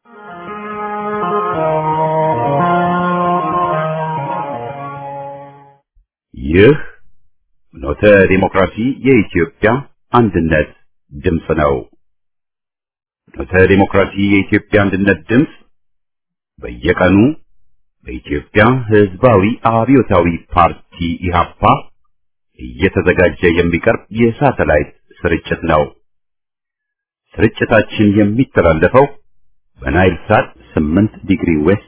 ይህ ኖተ ዲሞክራሲ የኢትዮጵያ አንድነት ድምፅ ነው። ኖተ ዲሞክራሲ የኢትዮጵያ አንድነት ድምፅ በየቀኑ በኢትዮጵያ ሕዝባዊ አብዮታዊ ፓርቲ ኢህአፓ እየተዘጋጀ የሚቀርብ የሳተላይት ስርጭት ነው። ስርጭታችን የሚተላለፈው በናይል ሳት 8 ዲግሪ ዌስት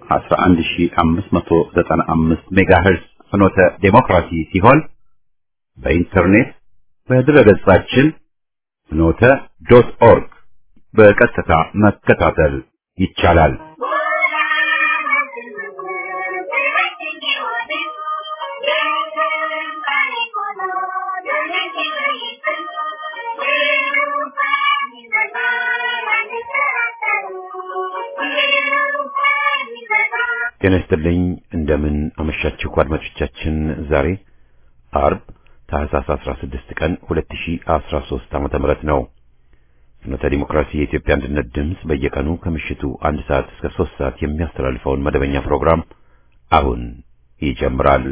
11595 ሜጋሄርዝ ፍኖተ ዴሞክራሲ ሲሆን በኢንተርኔት በድረገጻችን ፍኖተ ዶት ኦርግ በቀጥታ መከታተል ይቻላል። ጤና ይስጥልኝ። እንደምን አመሻችሁ አድማጮቻችን። ዛሬ አርብ ታህሳስ 16 ቀን 2013 ዓመተ ምህረት ነው። ፍኖተ ዲሞክራሲ የኢትዮጵያ አንድነት ድምፅ በየቀኑ ከምሽቱ አንድ ሰዓት እስከ ሶስት ሰዓት የሚያስተላልፈውን መደበኛ ፕሮግራም አሁን ይጀምራል።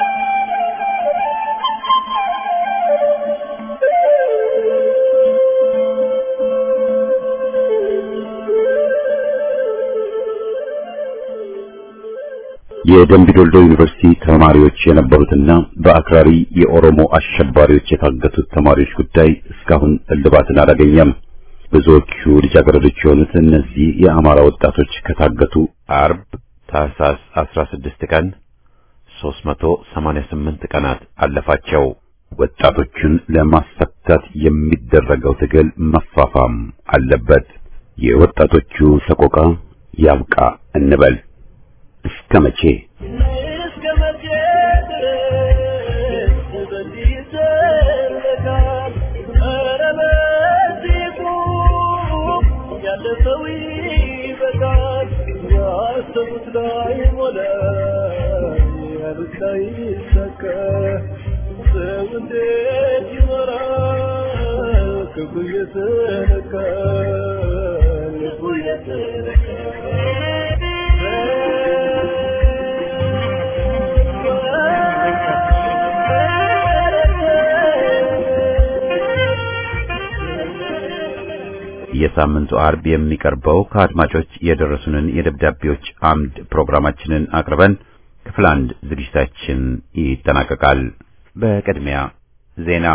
የደምቢ ዶልዶ ዩኒቨርሲቲ ተማሪዎች የነበሩትና በአክራሪ የኦሮሞ አሸባሪዎች የታገቱት ተማሪዎች ጉዳይ እስካሁን እልባትን አላገኘም። ብዙዎቹ ልጃገረዶች የሆኑት እነዚህ የአማራ ወጣቶች ከታገቱ አርብ ታህሳስ 16 ቀን 388 ቀናት አለፋቸው። ወጣቶቹን ለማስፈታት የሚደረገው ትግል መፋፋም አለበት። የወጣቶቹ ሰቆቃ ያብቃ እንበል። እስከ መቼ እስከ መቼ ድረስ በዚህ ይዘለቃል? ኧረ በዚህ ቁም፣ ያለፈው ይበቃል። ያሰቡት ላይ ሞላ፣ ያሉት ላይ ይሳካ። ሰው እንዴት ይኖራል? ክፉ እየተነካ ልቡ የሳምንቱ አርብ የሚቀርበው ከአድማጮች የደረሱንን የደብዳቤዎች አምድ ፕሮግራማችንን አቅርበን ክፍል አንድ ዝግጅታችን ይጠናቀቃል። በቅድሚያ ዜና።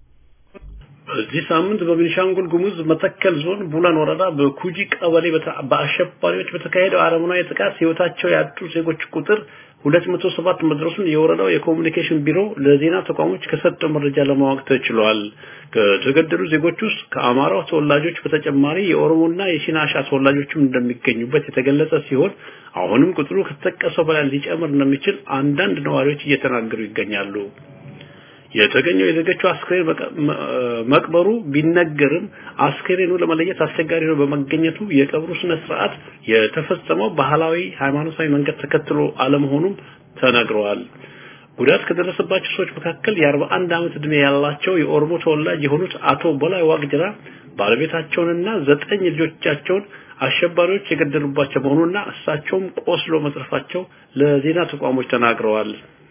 በዚህ ሳምንት በቤኒሻንጉል ጉሙዝ መተከል ዞን ቡላን ወረዳ በኩጂ ቀበሌ በተ- በአሸባሪዎች በተካሄደው አረመናዊ ጥቃት ሕይወታቸው ያጡ ዜጎች ቁጥር 207 መድረሱን የወረዳው የኮሚኒኬሽን ቢሮ ለዜና ተቋሞች ከሰጠው መረጃ ለማወቅ ተችሏል። ከተገደሉ ዜጎች ውስጥ ከአማራው ተወላጆች በተጨማሪ የኦሮሞና የሲናሻ ተወላጆችም እንደሚገኙበት የተገለጸ ሲሆን አሁንም ቁጥሩ ከተጠቀሰው በላይ ሊጨምር እንደሚችል አንዳንድ ነዋሪዎች እየተናገሩ ይገኛሉ። የተገኘው የዜጎቹ አስክሬን መቀ- መ- መቅበሩ ቢነገርም አስክሬኑ ለመለየት አስቸጋሪ ነው በመገኘቱ የቀብሩ ስነ ስርዓት የተፈጸመው ባህላዊ ሃይማኖታዊ መንገድ ተከትሎ አለመሆኑም ተነግረዋል። ጉዳት ከደረሰባቸው ሰዎች መካከል የ41 ዓመት ዕድሜ ያላቸው የኦሮሞ ተወላጅ የሆኑት አቶ በላይ ዋቅጅራ ባለቤታቸውንና ዘጠኝ ልጆቻቸውን አሸባሪዎች የገደሉባቸው መሆኑና እሳቸውም ቆስሎ መትረፋቸው ለዜና ተቋሞች ተናግረዋል።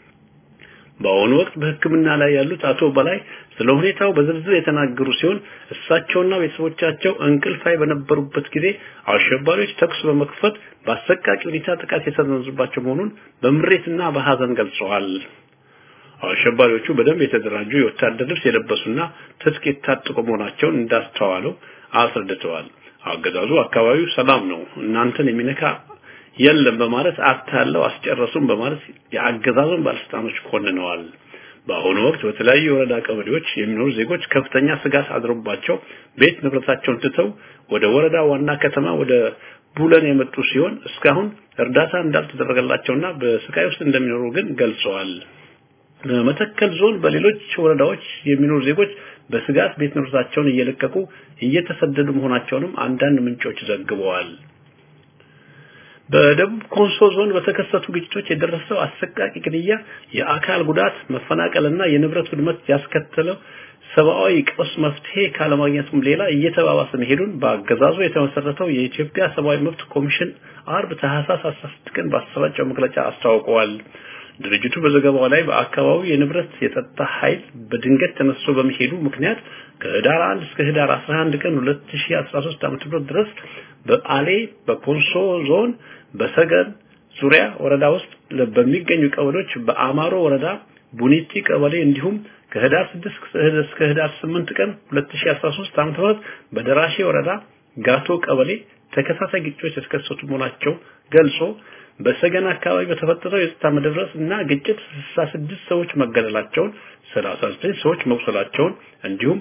በአሁኑ ወቅት በሕክምና ላይ ያሉት አቶ በላይ ስለ ሁኔታው በዝርዝር የተናገሩ ሲሆን እሳቸውና ቤተሰቦቻቸው እንቅልፋይ በነበሩበት ጊዜ አሸባሪዎች ተኩስ በመክፈት በአሰቃቂ ሁኔታ ጥቃት የሰነዘሩባቸው መሆኑን በምሬትና በሐዘን ገልጸዋል። አሸባሪዎቹ በደንብ የተደራጁ የወታደር ልብስ የለበሱና ትጥቅ የታጠቁ መሆናቸውን እንዳስተዋለው አስረድተዋል። አገዛዙ አካባቢው ሰላም ነው፣ እናንተን የሚነካ የለም በማለት አታለው አስጨረሱም በማለት የአገዛዙን ባለስልጣኖች ኮንነዋል። በአሁኑ ወቅት በተለያዩ የወረዳ ቀበሌዎች የሚኖሩ ዜጎች ከፍተኛ ስጋት አድሮባቸው ቤት ንብረታቸውን ትተው ወደ ወረዳ ዋና ከተማ ወደ ቡለን የመጡ ሲሆን እስካሁን እርዳታ እንዳልተደረገላቸውና በስቃይ ውስጥ እንደሚኖሩ ግን ገልጸዋል። በመተከል ዞን በሌሎች ወረዳዎች የሚኖሩ ዜጎች በስጋት ቤት ንብረታቸውን እየለቀቁ እየተሰደዱ መሆናቸውንም አንዳንድ ምንጮች ዘግበዋል። በደቡብ ኮንሶ ዞን በተከሰቱ ግጭቶች የደረሰው አሰቃቂ ግድያ፣ የአካል ጉዳት፣ መፈናቀልና የንብረት ውድመት ያስከተለው ሰብአዊ ቀውስ መፍትሄ ካለማግኘቱም ሌላ እየተባባሰ መሄዱን በአገዛዙ የተመሰረተው የኢትዮጵያ ሰብአዊ መብት ኮሚሽን አርብ ታህሳስ 16 ቀን ባሰራጨው መግለጫ አስታውቀዋል። ድርጅቱ በዘገባው ላይ በአካባቢው የንብረት የጸጥታ ኃይል በድንገት ተነስቶ በመሄዱ ምክንያት ከህዳር 1 እስከ ህዳር 11 ቀን 2013 ዓ.ም ድረስ በአሌ በኮንሶ ዞን በሰገን ዙሪያ ወረዳ ውስጥ በሚገኙ ቀበሌዎች በአማሮ ወረዳ ቡኒቲ ቀበሌ እንዲሁም ከህዳር 6 እስከ ህዳር 8 ቀን 2013 ዓ.ም በደራሼ ወረዳ ጋቶ ቀበሌ ተከታታይ ግጭቶች የተከሰቱ መሆናቸው ገልጾ በሰገን አካባቢ በተፈጠረው የጸጥታ መደፍረስ እና ግጭት 66 ሰዎች መገደላቸውን 39 ሰዎች መቁሰላቸውን እንዲሁም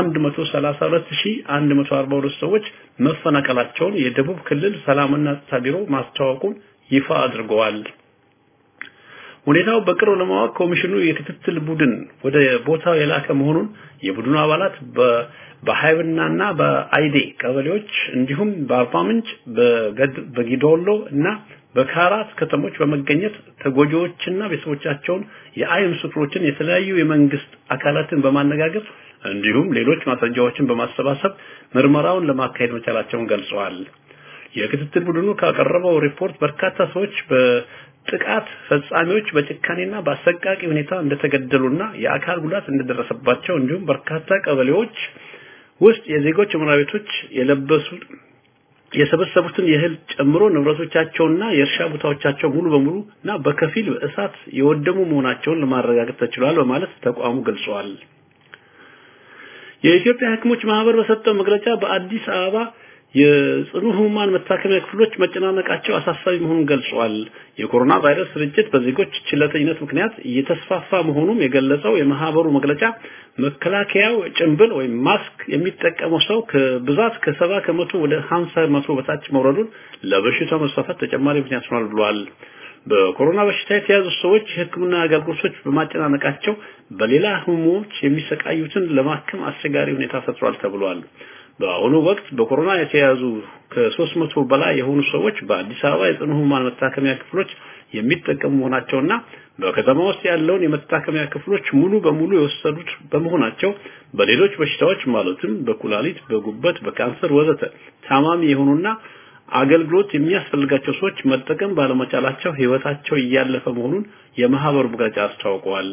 132142 ሰዎች መፈናቀላቸውን የደቡብ ክልል ሰላምና ጸጥታ ቢሮ ማስታወቁን ይፋ አድርገዋል። ሁኔታው በቅርብ ለማወቅ ኮሚሽኑ የክትትል ቡድን ወደ ቦታው የላከ መሆኑን የቡድኑ አባላት በሃይብናና በአይዴ ቀበሌዎች እንዲሁም በአርባ ምንጭ በጊዶሎ እና በካራት ከተሞች በመገኘት ተጎጂዎችና ቤተሰቦቻቸውን የአይን ምስክሮችን የተለያዩ የመንግስት አካላትን በማነጋገር እንዲሁም ሌሎች ማስረጃዎችን በማሰባሰብ ምርመራውን ለማካሄድ መቻላቸውን ገልጸዋል። የክትትል ቡድኑ ካቀረበው ሪፖርት በርካታ ሰዎች በጥቃት ፈጻሚዎች በጭካኔና በአሰቃቂ ሁኔታ እንደተገደሉና የአካል ጉዳት እንደደረሰባቸው እንዲሁም በርካታ ቀበሌዎች ውስጥ የዜጎች መኖሪያ ቤቶች የለበሱ የሰበሰቡትን የእህል ጨምሮ ንብረቶቻቸውና የእርሻ ቦታዎቻቸው ሙሉ በሙሉ እና በከፊል በእሳት የወደሙ መሆናቸውን ለማረጋገጥ ተችሏል በማለት ተቋሙ ገልጸዋል። የኢትዮጵያ ሐኪሞች ማህበር በሰጠው መግለጫ በአዲስ አበባ የጽኑ ህሙማን መታከሚያ ክፍሎች መጨናነቃቸው አሳሳቢ መሆኑን ገልጿል። የኮሮና ቫይረስ ስርጭት በዜጎች ችለተኝነት ምክንያት እየተስፋፋ መሆኑን የገለጸው የማህበሩ መግለጫ መከላከያው ጭንብል ወይም ማስክ የሚጠቀመው ሰው ከብዛት ከሰባ ከመቶ ወደ 50 መቶ በታች መውረዱን ለበሽታው መስፋፋት ተጨማሪ ምክንያት ሆኗል ብሏል። በኮሮና በሽታ የተያዙ ሰዎች የህክምና አገልግሎቶች በማጨናነቃቸው በሌላ ህሙሞች የሚሰቃዩትን ለማከም አስቸጋሪ ሁኔታ ፈጥሯል ተብሏል። በአሁኑ ወቅት በኮሮና የተያዙ ከሶስት መቶ በላይ የሆኑ ሰዎች በአዲስ አበባ የጽኑ ህሙማን መታከሚያ ክፍሎች የሚጠቀሙ መሆናቸውና በከተማ ውስጥ ያለውን የመታከሚያ ክፍሎች ሙሉ በሙሉ የወሰዱት በመሆናቸው በሌሎች በሽታዎች ማለትም በኩላሊት፣ በጉበት፣ በካንሰር ወዘተ ታማሚ የሆኑና አገልግሎት የሚያስፈልጋቸው ሰዎች መጠቀም ባለመቻላቸው ህይወታቸው እያለፈ መሆኑን የማህበሩ መግለጫ አስታውቀዋል።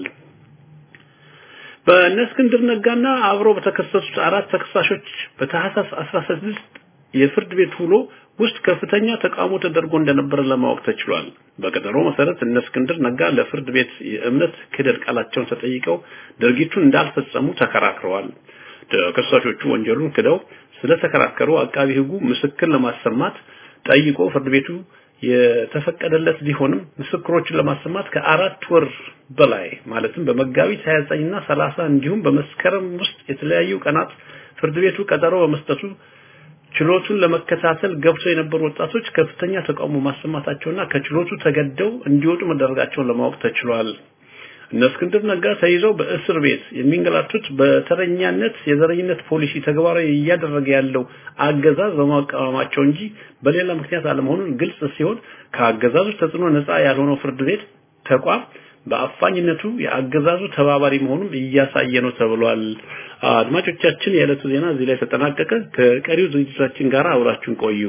በእነ እስክንድር ነጋና አብሮ በተከሰሱት አራት ተከሳሾች በታህሳስ 16 የፍርድ ቤት ውሎ ውስጥ ከፍተኛ ተቃውሞ ተደርጎ እንደነበረ ለማወቅ ተችሏል። በቀጠሮ መሰረት እነ እስክንድር ነጋ ለፍርድ ቤት የእምነት ክህደት ቃላቸውን ተጠይቀው ድርጊቱን እንዳልፈጸሙ ተከራክረዋል። ተከሳሾቹ ወንጀሉን ክደው ስለተከራከሩ አቃቢ ህጉ ምስክር ለማሰማት ጠይቆ ፍርድ ቤቱ የተፈቀደለት ቢሆንም ምስክሮችን ለማሰማት ከአራት ወር በላይ ማለትም በመጋቢት 29 እና 30 እንዲሁም በመስከረም ውስጥ የተለያዩ ቀናት ፍርድ ቤቱ ቀጠሮ በመስጠቱ ችሎቱን ለመከታተል ገብተው የነበሩ ወጣቶች ከፍተኛ ተቃውሞ ማሰማታቸውና ከችሎቱ ተገደው እንዲወጡ መደረጋቸውን ለማወቅ ተችሏል። እነ እስክንድር ነጋ ተይዘው በእስር ቤት የሚንገላቱት በተረኛነት የዘረኝነት ፖሊሲ ተግባራዊ እያደረገ ያለው አገዛዝ በማቃወማቸው እንጂ በሌላ ምክንያት አለመሆኑን ግልጽ ሲሆን ከአገዛዙ ተጽዕኖ ነፃ ያልሆነው ፍርድ ቤት ተቋም በአፋኝነቱ የአገዛዙ ተባባሪ መሆኑን እያሳየ ነው ተብሏል። አድማጮቻችን፣ የዕለቱ ዜና እዚህ ላይ ተጠናቀቀ። ከቀሪው ዝግጅታችን ጋር አብራችሁን ቆዩ።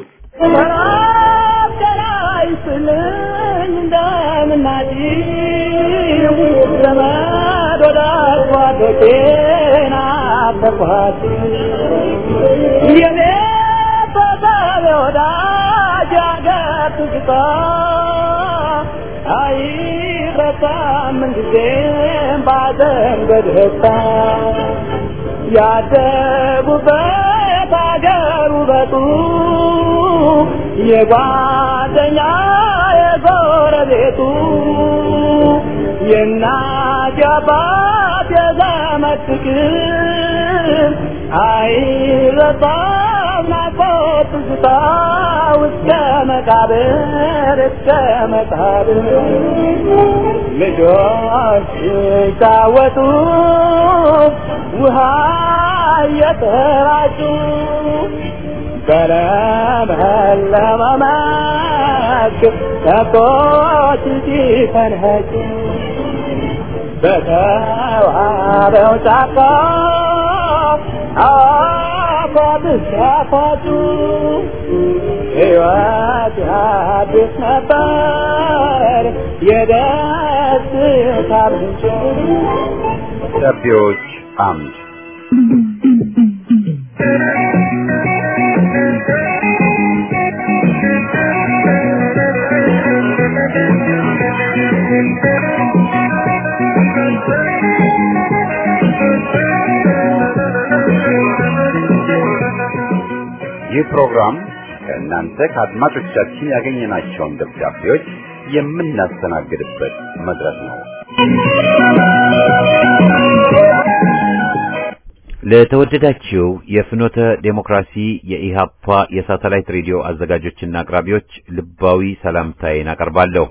ዘመድ ወዳጅ ጓዶቼን አፈርኳት የኔ ተሳቢ ወዳጅ አገር ትዝታ አይረሳም ምንጊዜም ባዘን በደስታ ያደጉበት አገር ውበቱ የጓደኛ የጎረቤቱ የእናት የአባት የዘመድ ፍቅር አይረሳም ናፍቆት ትዝታ እስከ መቃብር እስከ መቃብር ልጆች ሲጫወቱ ውሃ እየተራጩ በለመለመ መስክ ከብቶች ሲፈንህጩ በተዋበው ጫካ አፏት ሲያፏጩ ሕይወት አዲስ ነበር የደስታ ምንጭ ደብዳቤዎች አምድ ይህ ፕሮግራም ከእናንተ ከአድማጮቻችን ያገኘናቸውን ደብዳቤዎች የምናስተናግድበት መድረክ ነው። ለተወደዳችሁ የፍኖተ ዴሞክራሲ የኢሃፓ የሳተላይት ሬዲዮ አዘጋጆችና አቅራቢዎች ልባዊ ሰላምታዬን አቀርባለሁ።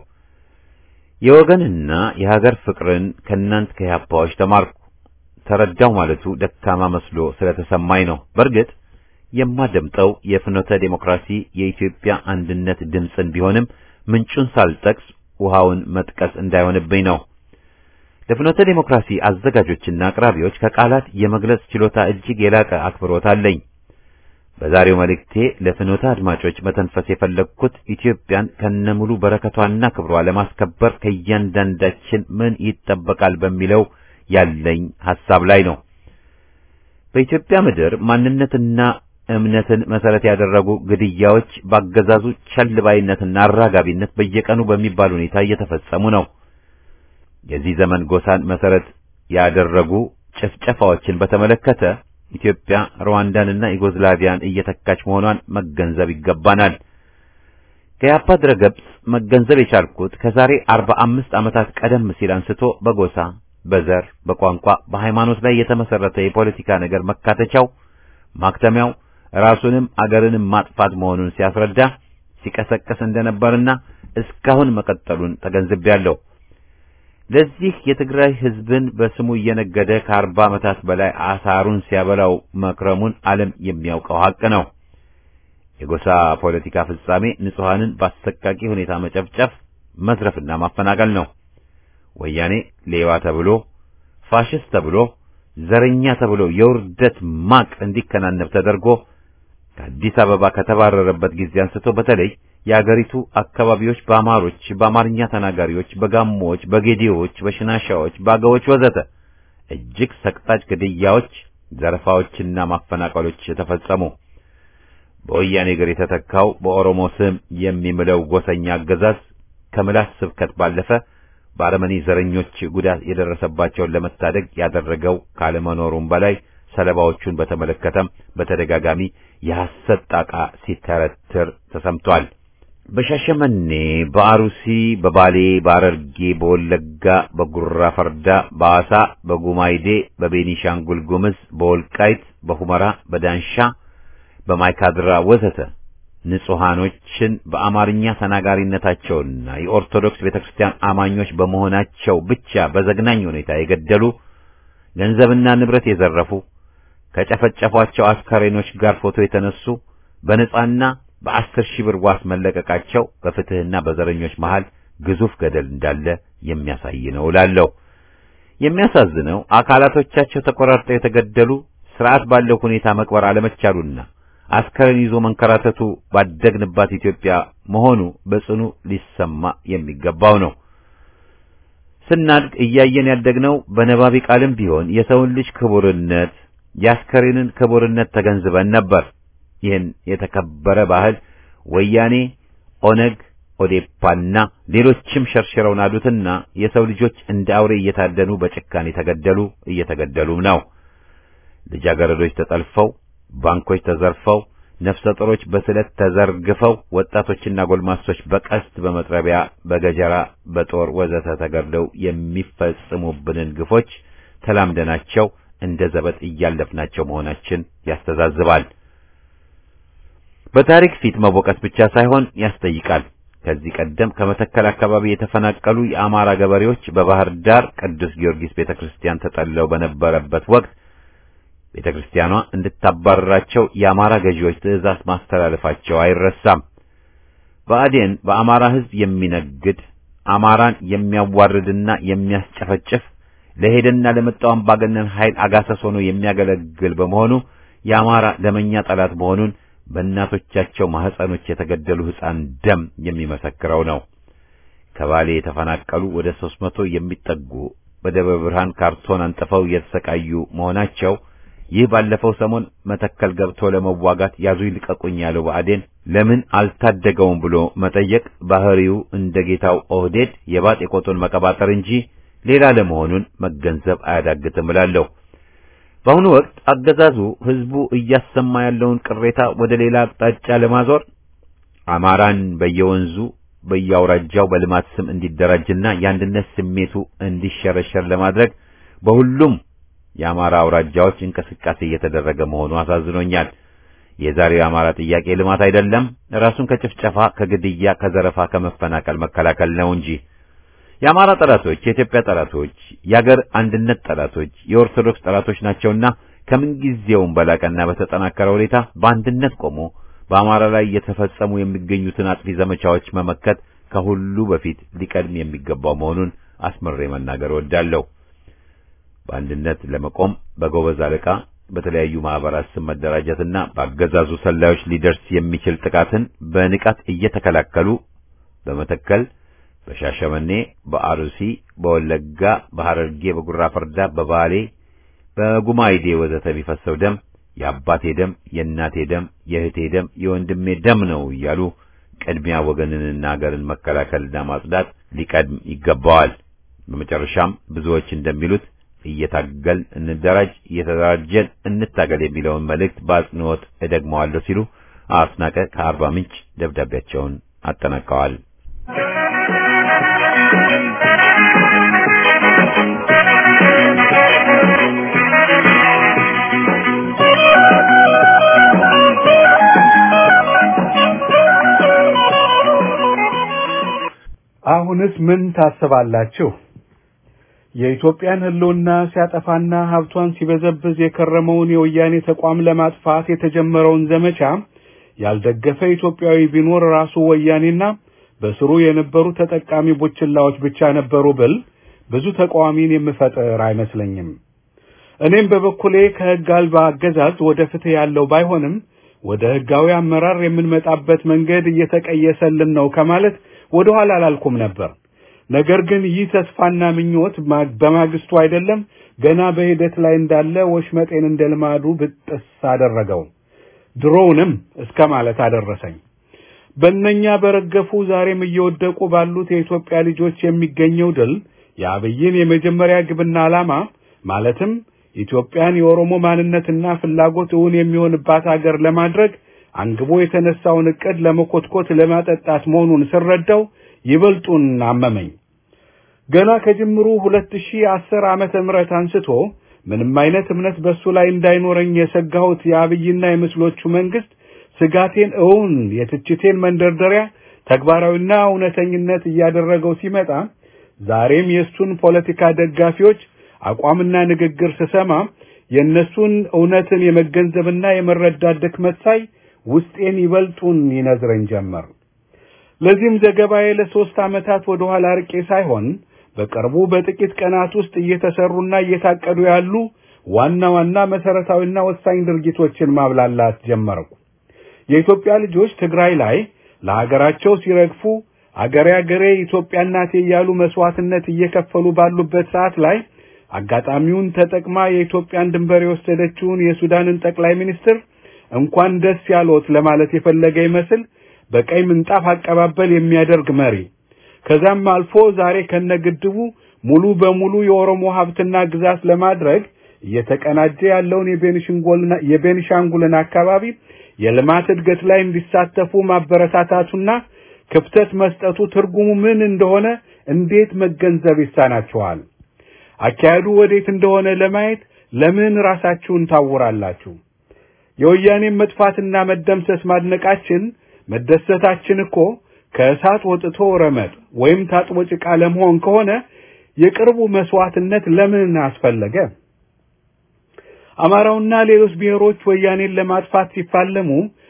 የወገንና የሀገር ፍቅርን ከእናንት ከኢሃፓዎች ተማርኩ። ተረዳው ማለቱ ደካማ መስሎ ስለተሰማኝ ነው። በእርግጥ የማደምጠው የፍኖተ ዴሞክራሲ የኢትዮጵያ አንድነት ድምፅን ቢሆንም ምንጩን ሳልጠቅስ ውሃውን መጥቀስ እንዳይሆንብኝ ነው። ለፍኖተ ዴሞክራሲ አዘጋጆችና አቅራቢዎች ከቃላት የመግለጽ ችሎታ እጅግ የላቀ አክብሮት አለኝ። በዛሬው መልእክቴ ለፍኖተ አድማጮች መተንፈስ የፈለግኩት ኢትዮጵያን ከነሙሉ በረከቷና ክብሯ ለማስከበር ከእያንዳንዳችን ምን ይጠበቃል በሚለው ያለኝ ሐሳብ ላይ ነው። በኢትዮጵያ ምድር ማንነትና እምነትን መሰረት ያደረጉ ግድያዎች ባገዛዙ ቸልባይነትና አራጋቢነት በየቀኑ በሚባል ሁኔታ እየተፈጸሙ ነው። የዚህ ዘመን ጎሳን መሰረት ያደረጉ ጭፍጨፋዎችን በተመለከተ ኢትዮጵያ ሩዋንዳንና ዩጎዝላቪያን እየተካች መሆኗን መገንዘብ ይገባናል። ከያፓ ድረገጽ መገንዘብ የቻልኩት ከዛሬ አርባ አምስት ዓመታት ቀደም ሲል አንስቶ በጎሳ በዘር፣ በቋንቋ፣ በሃይማኖት ላይ የተመሰረተ የፖለቲካ ነገር መካተቻው ማክተሚያው ራሱንም አገርንም ማጥፋት መሆኑን ሲያስረዳ ሲቀሰቅስ እንደነበርና እስካሁን መቀጠሉን ተገንዝቤያለሁ። ለዚህ የትግራይ ሕዝብን በስሙ እየነገደ ከአርባ ዓመታት በላይ አሳሩን ሲያበላው መክረሙን ዓለም የሚያውቀው ሐቅ ነው። የጎሳ ፖለቲካ ፍጻሜ ንጹሐንን በአሰቃቂ ሁኔታ መጨፍጨፍ፣ መዝረፍና ማፈናቀል ነው። ወያኔ ሌባ ተብሎ ፋሽስት ተብሎ ዘረኛ ተብሎ የውርደት ማቅ እንዲከናነብ ተደርጎ ከአዲስ አበባ ከተባረረበት ጊዜ አንስቶ በተለይ የአገሪቱ አካባቢዎች በአማሮች፣ በአማርኛ ተናጋሪዎች፣ በጋሞዎች፣ በጌዴዎች፣ በሽናሻዎች፣ በአገዎች ወዘተ እጅግ ሰቅጣጭ ግድያዎች፣ ዘረፋዎችና ማፈናቀሎች ተፈጸሙ። በወያኔ እግር የተተካው በኦሮሞ ስም የሚምለው ጎሰኛ አገዛዝ ከምላስ ስብከት ባለፈ በአረመኔ ዘረኞች ጉዳት የደረሰባቸውን ለመታደግ ያደረገው ካለመኖሩም በላይ ሰለባዎቹን በተመለከተም በተደጋጋሚ የሐሰት ጣቃ ሲተረትር ተሰምቷል። በሻሸመኔ፣ በአሩሲ፣ በባሌ፣ በአረርጌ፣ በወለጋ፣ በጉራ ፈርዳ፣ በአሳ፣ በጉማይዴ፣ በቤኒሻንጉል ጉምዝ፣ በወልቃይት፣ በሁመራ፣ በዳንሻ፣ በማይካድራ ወዘተ ንጹሃኖችን በአማርኛ ተናጋሪነታቸውና የኦርቶዶክስ ቤተክርስቲያን አማኞች በመሆናቸው ብቻ በዘግናኝ ሁኔታ የገደሉ ገንዘብና ንብረት የዘረፉ ከጨፈጨፏቸው አስከሬኖች ጋር ፎቶ የተነሱ በነጻና በአስር ሺህ ብር ዋስ መለቀቃቸው በፍትህና በዘረኞች መሃል ግዙፍ ገደል እንዳለ የሚያሳይ ነው እላለሁ። የሚያሳዝነው አካላቶቻቸው ተቆራርጠው የተገደሉ ስርዓት ባለው ሁኔታ መቅበር አለመቻሉና አስከሬን ይዞ መንከራተቱ ባደግንባት ኢትዮጵያ መሆኑ በጽኑ ሊሰማ የሚገባው ነው። ስናድግ እያየን ያደግነው በነባቢ ቃልም ቢሆን የሰውን ልጅ ክቡርነት የአስከሬንን ክቡርነት ተገንዝበን ነበር። ይህን የተከበረ ባህል ወያኔ፣ ኦነግ፣ ኦዴፓና ሌሎችም ሸርሽረው ናዱትና የሰው ልጆች እንደ አውሬ እየታደኑ በጭካኔ ተገደሉ፣ እየተገደሉም ነው። ልጃገረዶች ተጠልፈው ባንኮች ተዘርፈው ነፍሰ ጡሮች በስለት ተዘርግፈው ወጣቶችና ጎልማሶች በቀስት በመጥረቢያ በገጀራ በጦር ወዘተ ተገድለው የሚፈጽሙብንን ግፎች ተላምደናቸው እንደ ዘበት እያለፍናቸው መሆናችን ያስተዛዝባል። በታሪክ ፊት መወቀስ ብቻ ሳይሆን ያስጠይቃል። ከዚህ ቀደም ከመተከል አካባቢ የተፈናቀሉ የአማራ ገበሬዎች በባህር ዳር ቅዱስ ጊዮርጊስ ቤተክርስቲያን ተጠልለው በነበረበት ወቅት ቤተ ክርስቲያኗ እንድታባረራቸው የአማራ ገዢዎች ትእዛዝ ማስተላለፋቸው አይረሳም። ብአዴን በአማራ ሕዝብ የሚነግድ አማራን የሚያዋርድና የሚያስጨፈጭፍ ለሄደና ለመጣው አምባገነን ኃይል አጋሰስ ሆኖ የሚያገለግል በመሆኑ የአማራ ደመኛ ጠላት መሆኑን በእናቶቻቸው ማህፀኖች የተገደሉ ሕፃን ደም የሚመሰክረው ነው። ከባሌ የተፈናቀሉ ወደ ሦስት መቶ የሚጠጉ በደብረ ብርሃን ካርቶን አንጥፈው የተሰቃዩ መሆናቸው ይህ ባለፈው ሰሞን መተከል ገብቶ ለመዋጋት ያዙ ይልቀቁኝ ያለው ብአዴን ለምን አልታደገውም ብሎ መጠየቅ ባህሪው እንደ ጌታው ኦህዴድ የባጤ ቆጡን መቀባጠር እንጂ ሌላ ለመሆኑን መገንዘብ አያዳግትም እላለሁ። በአሁኑ ወቅት አገዛዙ ህዝቡ እያሰማ ያለውን ቅሬታ ወደ ሌላ አቅጣጫ ለማዞር አማራን በየወንዙ በየአውራጃው በልማት ስም እንዲደራጅና የአንድነት ስሜቱ እንዲሸረሸር ለማድረግ በሁሉም የአማራ አውራጃዎች እንቅስቃሴ እየተደረገ መሆኑ አሳዝኖኛል። የዛሬው የአማራ ጥያቄ ልማት አይደለም፣ ራሱን ከጭፍጨፋ፣ ከግድያ፣ ከዘረፋ፣ ከመፈናቀል መከላከል ነው እንጂ የአማራ ጠላቶች የኢትዮጵያ ጠላቶች፣ የአገር አንድነት ጠላቶች፣ የኦርቶዶክስ ጠላቶች ናቸውና ከምንጊዜውም በላቀና በተጠናከረ ሁኔታ በአንድነት ቆሞ በአማራ ላይ የተፈጸሙ የሚገኙትን አጥፊ ዘመቻዎች መመከት ከሁሉ በፊት ሊቀድም የሚገባው መሆኑን አስምሬ መናገር እወዳለሁ። በአንድነት ለመቆም በጎበዝ አለቃ በተለያዩ ማህበራት ስም መደራጀትና በአገዛዙ ሰላዮች ሊደርስ የሚችል ጥቃትን በንቃት እየተከላከሉ በመተከል በሻሸመኔ፣ በአሩሲ፣ በወለጋ፣ በሐረርጌ፣ በጉራ ፈርዳ፣ በባሌ፣ በጉማይዴ ወዘተ የሚፈሰው ደም የአባቴ ደም፣ የእናቴ ደም፣ የእህቴ ደም፣ የወንድሜ ደም ነው እያሉ ቅድሚያ ወገንንና አገርን መከላከልና ማጽዳት ሊቀድም ይገባዋል። በመጨረሻም ብዙዎች እንደሚሉት እየታገል እንደራጅ፣ እየተደራጀን እንታገል የሚለውን መልእክት በአጽንኦት እደግመዋለሁ ሲሉ አስናቀ ከአርባ ምንጭ ደብዳቤያቸውን አጠናቀዋል። አሁንስ ምን ታስባላችሁ? የኢትዮጵያን ሕልውና ሲያጠፋና ሀብቷን ሲበዘብዝ የከረመውን የወያኔ ተቋም ለማጥፋት የተጀመረውን ዘመቻ ያልደገፈ ኢትዮጵያዊ ቢኖር ራሱ ወያኔና በስሩ የነበሩ ተጠቃሚ ቡችላዎች ብቻ ነበሩ ብል ብዙ ተቃዋሚን የምፈጥር አይመስለኝም። እኔም በበኩሌ ከሕግ አልባ አገዛዝ ወደ ፍትህ ያለው ባይሆንም ወደ ሕጋዊ አመራር የምንመጣበት መንገድ እየተቀየሰልን ነው ከማለት ወደ ኋላ አላልኩም ነበር። ነገር ግን ይህ ተስፋና ምኞት በማግስቱ አይደለም ገና በሂደት ላይ እንዳለ ወሽመጤን እንደ ልማዱ ብጥስ አደረገው። ድሮውንም እስከ ማለት አደረሰኝ። በእነኛ በረገፉ ዛሬም እየወደቁ ባሉት የኢትዮጵያ ልጆች የሚገኘው ድል የአብይን የመጀመሪያ ግብና ዓላማ ማለትም ኢትዮጵያን የኦሮሞ ማንነትና ፍላጎት እውን የሚሆንባት አገር ለማድረግ አንግቦ የተነሳውን ዕቅድ ለመኮትኮት ለማጠጣት መሆኑን ስረዳው ይበልጡን አመመኝ። ገና ከጅምሩ 2010 ዓመተ ምህረት አንስቶ ምንም አይነት እምነት በሱ ላይ እንዳይኖረኝ የሰጋሁት የአብይና የምስሎቹ መንግስት ስጋቴን እውን የትችቴን መንደርደሪያ ተግባራዊና እውነተኝነት እያደረገው ሲመጣ ዛሬም የእሱን ፖለቲካ ደጋፊዎች አቋምና ንግግር ስሰማ የእነሱን እውነትን የመገንዘብና የመረዳት ድክመት ሳይ ውስጤን ይበልጡን ይነዝረኝ ጀመር። ለዚህም ዘገባዬ ለሶስት ዓመታት ወደ ኋላ ርቄ ሳይሆን በቅርቡ በጥቂት ቀናት ውስጥ እየተሰሩና እየታቀዱ ያሉ ዋና ዋና መሰረታዊና ወሳኝ ድርጊቶችን ማብላላት ጀመርኩ። የኢትዮጵያ ልጆች ትግራይ ላይ ለሀገራቸው ሲረግፉ አገሬ አገሬ ኢትዮጵያ እናቴ እያሉ መስዋዕትነት እየከፈሉ ባሉበት ሰዓት ላይ አጋጣሚውን ተጠቅማ የኢትዮጵያን ድንበር የወሰደችውን የሱዳንን ጠቅላይ ሚኒስትር እንኳን ደስ ያሎት ለማለት የፈለገ ይመስል በቀይ ምንጣፍ አቀባበል የሚያደርግ መሪ ከዛም አልፎ ዛሬ ከነግድቡ ሙሉ በሙሉ የኦሮሞ ሀብትና ግዛት ለማድረግ እየተቀናጀ ያለውን የቤኒሻንጉልን አካባቢ የልማት እድገት ላይ እንዲሳተፉ ማበረታታቱና ክፍተት መስጠቱ ትርጉሙ ምን እንደሆነ እንዴት መገንዘብ ይሳናችኋል? አካሄዱ ወዴት እንደሆነ ለማየት ለምን ራሳችሁን ታውራላችሁ? የወያኔን መጥፋትና መደምሰስ ማድነቃችን መደሰታችን እኮ ከእሳት ወጥቶ ረመጥ ወይም ታጥቦ ጭቃ ለመሆን ከሆነ የቅርቡ መስዋዕትነት ለምን አስፈለገ? አማራውና ሌሎች ብሔሮች ወያኔን ለማጥፋት ሲፋለሙ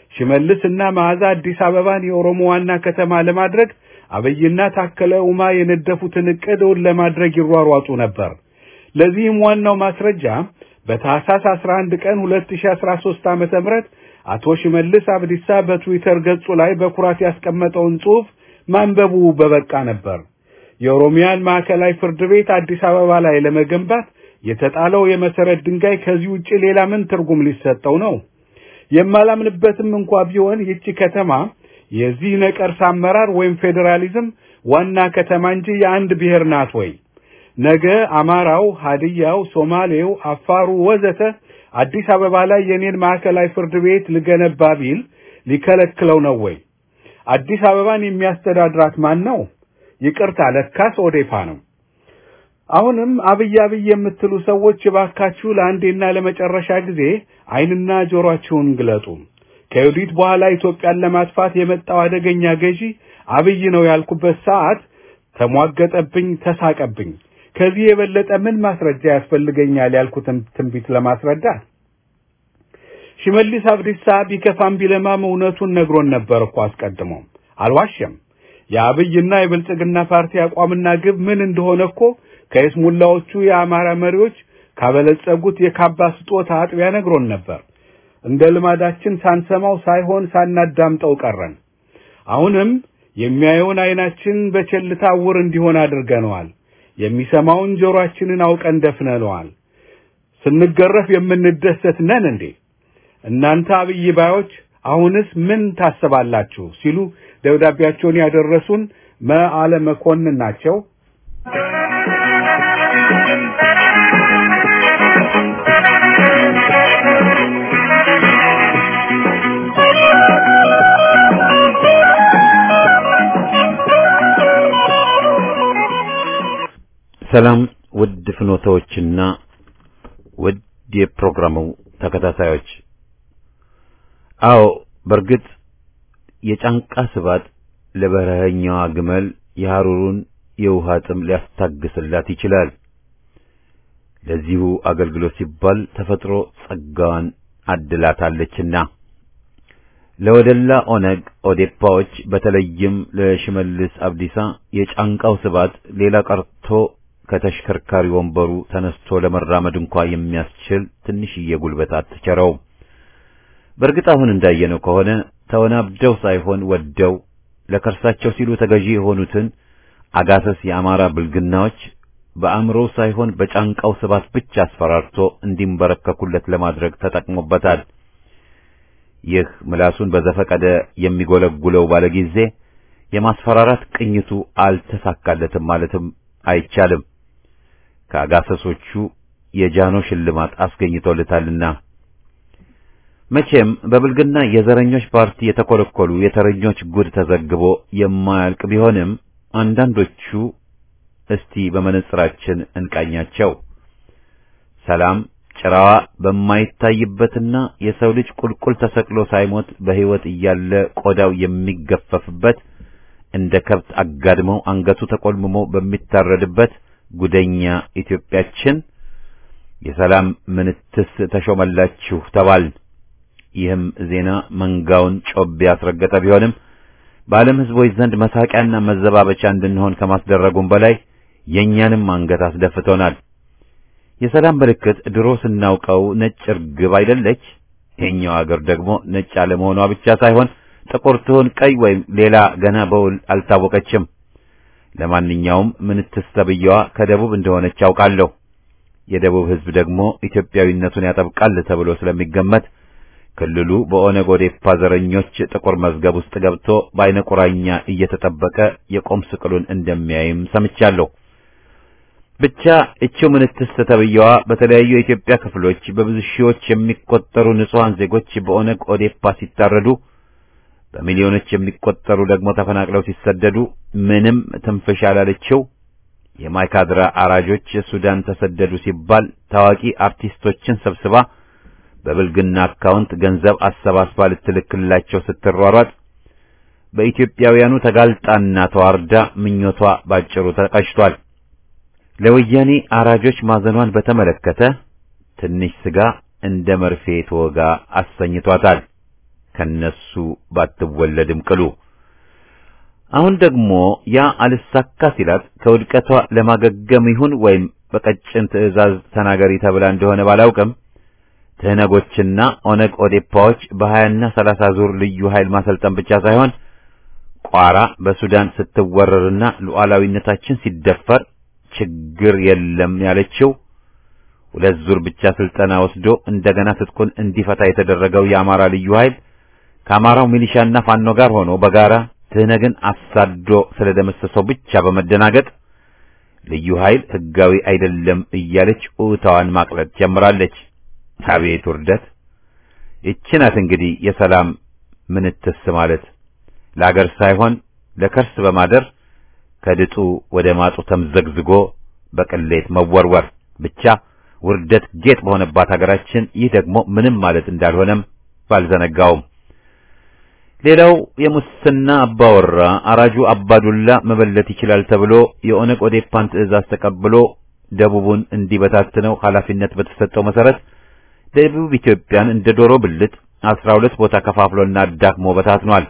ሽመልስ እና መዓዛ አዲስ አበባን የኦሮሞ ዋና ከተማ ለማድረግ አብይና ታከለ ኡማ የነደፉትን ዕቅድ እውን ለማድረግ ይሯሯጡ ነበር። ለዚህም ዋናው ማስረጃ በታህሳስ 11 ቀን 2013 ዓመተ ምህረት አቶ ሽመልስ አብዲሳ በትዊተር ገጹ ላይ በኩራት ያስቀመጠውን ጽሑፍ ማንበቡ በበቃ ነበር። የኦሮሚያን ማዕከላዊ ፍርድ ቤት አዲስ አበባ ላይ ለመገንባት የተጣለው የመሰረት ድንጋይ ከዚህ ውጪ ሌላ ምን ትርጉም ሊሰጠው ነው? የማላምንበትም እንኳ ቢሆን ይቺ ከተማ የዚህ ነቀርሳ አመራር ወይም ፌዴራሊዝም ዋና ከተማ እንጂ የአንድ ብሔር ናት ወይ? ነገ አማራው፣ ሀዲያው፣ ሶማሌው፣ አፋሩ ወዘተ አዲስ አበባ ላይ የኔን ማዕከላዊ ፍርድ ቤት ልገነባ ቢል ሊከለክለው ነው ወይ? አዲስ አበባን የሚያስተዳድራት ማን ነው? ይቅርታ ለካስ ኦዴፓ ነው። አሁንም አብይ አብይ የምትሉ ሰዎች እባካችሁ ለአንዴና ለመጨረሻ ጊዜ ዓይንና ጆሮአችሁን ግለጡ። ከዩዲት በኋላ ኢትዮጵያን ለማጥፋት የመጣው አደገኛ ገዢ አብይ ነው ያልኩበት ሰዓት ተሟገጠብኝ፣ ተሳቀብኝ። ከዚህ የበለጠ ምን ማስረጃ ያስፈልገኛል ያልኩትን ትንቢት ለማስረዳት? ሽመልስ አብዲሳ ቢከፋም ቢለማም እውነቱን ነግሮን ነበር እኮ አስቀድሞም፣ አልዋሸም። የአብይና የብልጽግና ፓርቲ አቋምና ግብ ምን እንደሆነ እኮ ከይስሙላዎቹ የአማራ መሪዎች ካበለጸጉት የካባ ስጦታ አጥቢያ ነግሮን ነበር። እንደ ልማዳችን ሳንሰማው ሳይሆን ሳናዳምጠው ቀረን። አሁንም የሚያየውን ዓይናችን በቸልታ ዕውር እንዲሆን አድርገነዋል። የሚሰማውን ጆሮአችንን አውቀን ደፍነነዋል። ስንገረፍ የምንደሰት ነን እንዴ? እናንተ አብይ ባዮች አሁንስ ምን ታስባላችሁ? ሲሉ ደብዳቤያቸውን ያደረሱን መዓለ መኮንን ናቸው። ሰላም ውድ ፍኖታዎችና ውድ የፕሮግራሙ ተከታታዮች፣ አዎ በእርግጥ የጫንቃ ስባት ለበረሀኛዋ ግመል የሐሩሩን የውሃ ጥም ሊያስታግስላት ይችላል። ለዚሁ አገልግሎት ሲባል ተፈጥሮ ጸጋዋን አድላታለችና ለወደላ ኦነግ ኦዴፓዎች በተለይም ለሽመልስ አብዲሳ የጫንቃው ስባት ሌላ ቀርቶ ከተሽከርካሪ ወንበሩ ተነስቶ ለመራመድ እንኳ የሚያስችል ትንሽዬ ጉልበት አትቸረው። በእርግጥ አሁን እንዳየነው ከሆነ ተወናብደው ሳይሆን ወደው ለከርሳቸው ሲሉ ተገዢ የሆኑትን አጋሰስ የአማራ ብልግናዎች በአእምሮ ሳይሆን በጫንቃው ስባት ብቻ አስፈራርቶ እንዲንበረከኩለት ለማድረግ ተጠቅሞበታል። ይህ ምላሱን በዘፈቀደ የሚጎለጉለው ባለጊዜ የማስፈራራት ቅኝቱ አልተሳካለትም ማለትም አይቻልም። ከአጋሰሶቹ የጃኖ ሽልማት አስገኝቶለታልና መቼም በብልግና የዘረኞች ፓርቲ የተኮለኮሉ የተረኞች ጉድ ተዘግቦ የማያልቅ ቢሆንም አንዳንዶቹ እስቲ በመነጽራችን እንቃኛቸው። ሰላም ጭራዋ በማይታይበትና የሰው ልጅ ቁልቁል ተሰቅሎ ሳይሞት በሕይወት እያለ ቆዳው የሚገፈፍበት እንደ ከብት አጋድመው አንገቱ ተቆልምሞ በሚታረድበት ጉደኛ ኢትዮጵያችን የሰላም ምንትስ ተሾመላችሁ ተባል። ይህም ዜና መንጋውን ጮቤ ያስረገጠ ቢሆንም በዓለም ሕዝቦች ዘንድ መሳቂያና መዘባበቻ እንድንሆን ከማስደረጉም በላይ የእኛንም አንገት አስደፍቶናል። የሰላም ምልክት ድሮ ስናውቀው ነጭ እርግብ አይደለች? ይሄኛው አገር ደግሞ ነጭ አለመሆኗ ብቻ ሳይሆን ጥቁር ትሁን ቀይ ወይም ሌላ ገና በውል አልታወቀችም። ለማንኛውም ምንትስ ተብዬዋ ከደቡብ እንደሆነች አውቃለሁ። የደቡብ ሕዝብ ደግሞ ኢትዮጵያዊነቱን ያጠብቃል ተብሎ ስለሚገመት ክልሉ በኦነግ ኦዴፓ ዘረኞች ጥቁር መዝገብ ውስጥ ገብቶ በአይነ ቁራኛ እየተጠበቀ የቆም ስቅሉን እንደሚያይም ሰምቻለሁ። ብቻ እቺው ምንትስ ተብዬዋ በተለያዩ የኢትዮጵያ ክፍሎች በብዙ ሺዎች የሚቆጠሩ ንጹሐን ዜጎች በኦነግ ኦዴፓ ሲታረዱ በሚሊዮኖች የሚቆጠሩ ደግሞ ተፈናቅለው ሲሰደዱ ምንም ትንፍሽ ያላለችው የማይካድራ አራጆች ሱዳን ተሰደዱ ሲባል ታዋቂ አርቲስቶችን ሰብስባ በብልግና አካውንት ገንዘብ አሰባስባ ልትልክላቸው ስትሯሯጥ በኢትዮጵያውያኑ ተጋልጣና ተዋርዳ ምኞቷ ባጭሩ ተቀጭቷል። ለወያኔ አራጆች ማዘኗን በተመለከተ ትንሽ ስጋ እንደ መርፌ ተወጋ አሰኝቷታል። ከነሱ ባትወለድም ቅሉ። አሁን ደግሞ ያ አልሳካ ሲላት ከውድቀቷ ለማገገም ይሁን ወይም በቀጭን ትዕዛዝ ተናገሪ ተብላ እንደሆነ ባላውቅም ትህነጎችና ኦነግ ኦዴፓዎች በሀያና ሰላሳ ዙር ልዩ ኃይል ማሰልጠን ብቻ ሳይሆን ቋራ በሱዳን ስትወረርና ሉዓላዊነታችን ሲደፈር ችግር የለም ያለችው ሁለት ዙር ብቻ ስልጠና ወስዶ እንደገና ትጥቁን እንዲፈታ የተደረገው የአማራ ልዩ ኃይል ከአማራው ሚሊሻና ፋኖ ጋር ሆኖ በጋራ ትህነግን አሳዶ ስለደመሰሰው ብቻ በመደናገጥ ልዩ ኃይል ሕጋዊ አይደለም እያለች ኡታዋን ማቅለጥ ጀምራለች። አቤት ውርደት! ይህች ናት እንግዲህ የሰላም ምንትስ ማለት ለአገር ሳይሆን ለከርስ በማደር ከድጡ ወደ ማጡ ተምዘግዝጎ በቅሌት መወርወር ብቻ ውርደት ጌጥ በሆነባት ሀገራችን ይህ ደግሞ ምንም ማለት እንዳልሆነም ባልዘነጋውም። ሌላው የሙስና አባወራ አራጁ አባዱላ መበለት ይችላል ተብሎ የኦነግ ኦዴፓን ትዕዛዝ ተቀብሎ ደቡቡን እንዲበታትነው ኃላፊነት በተሰጠው መሰረት ደቡብ ኢትዮጵያን እንደ ዶሮ ብልት አስራ ሁለት ቦታ ከፋፍሎና አዳክሞ በታትኗል።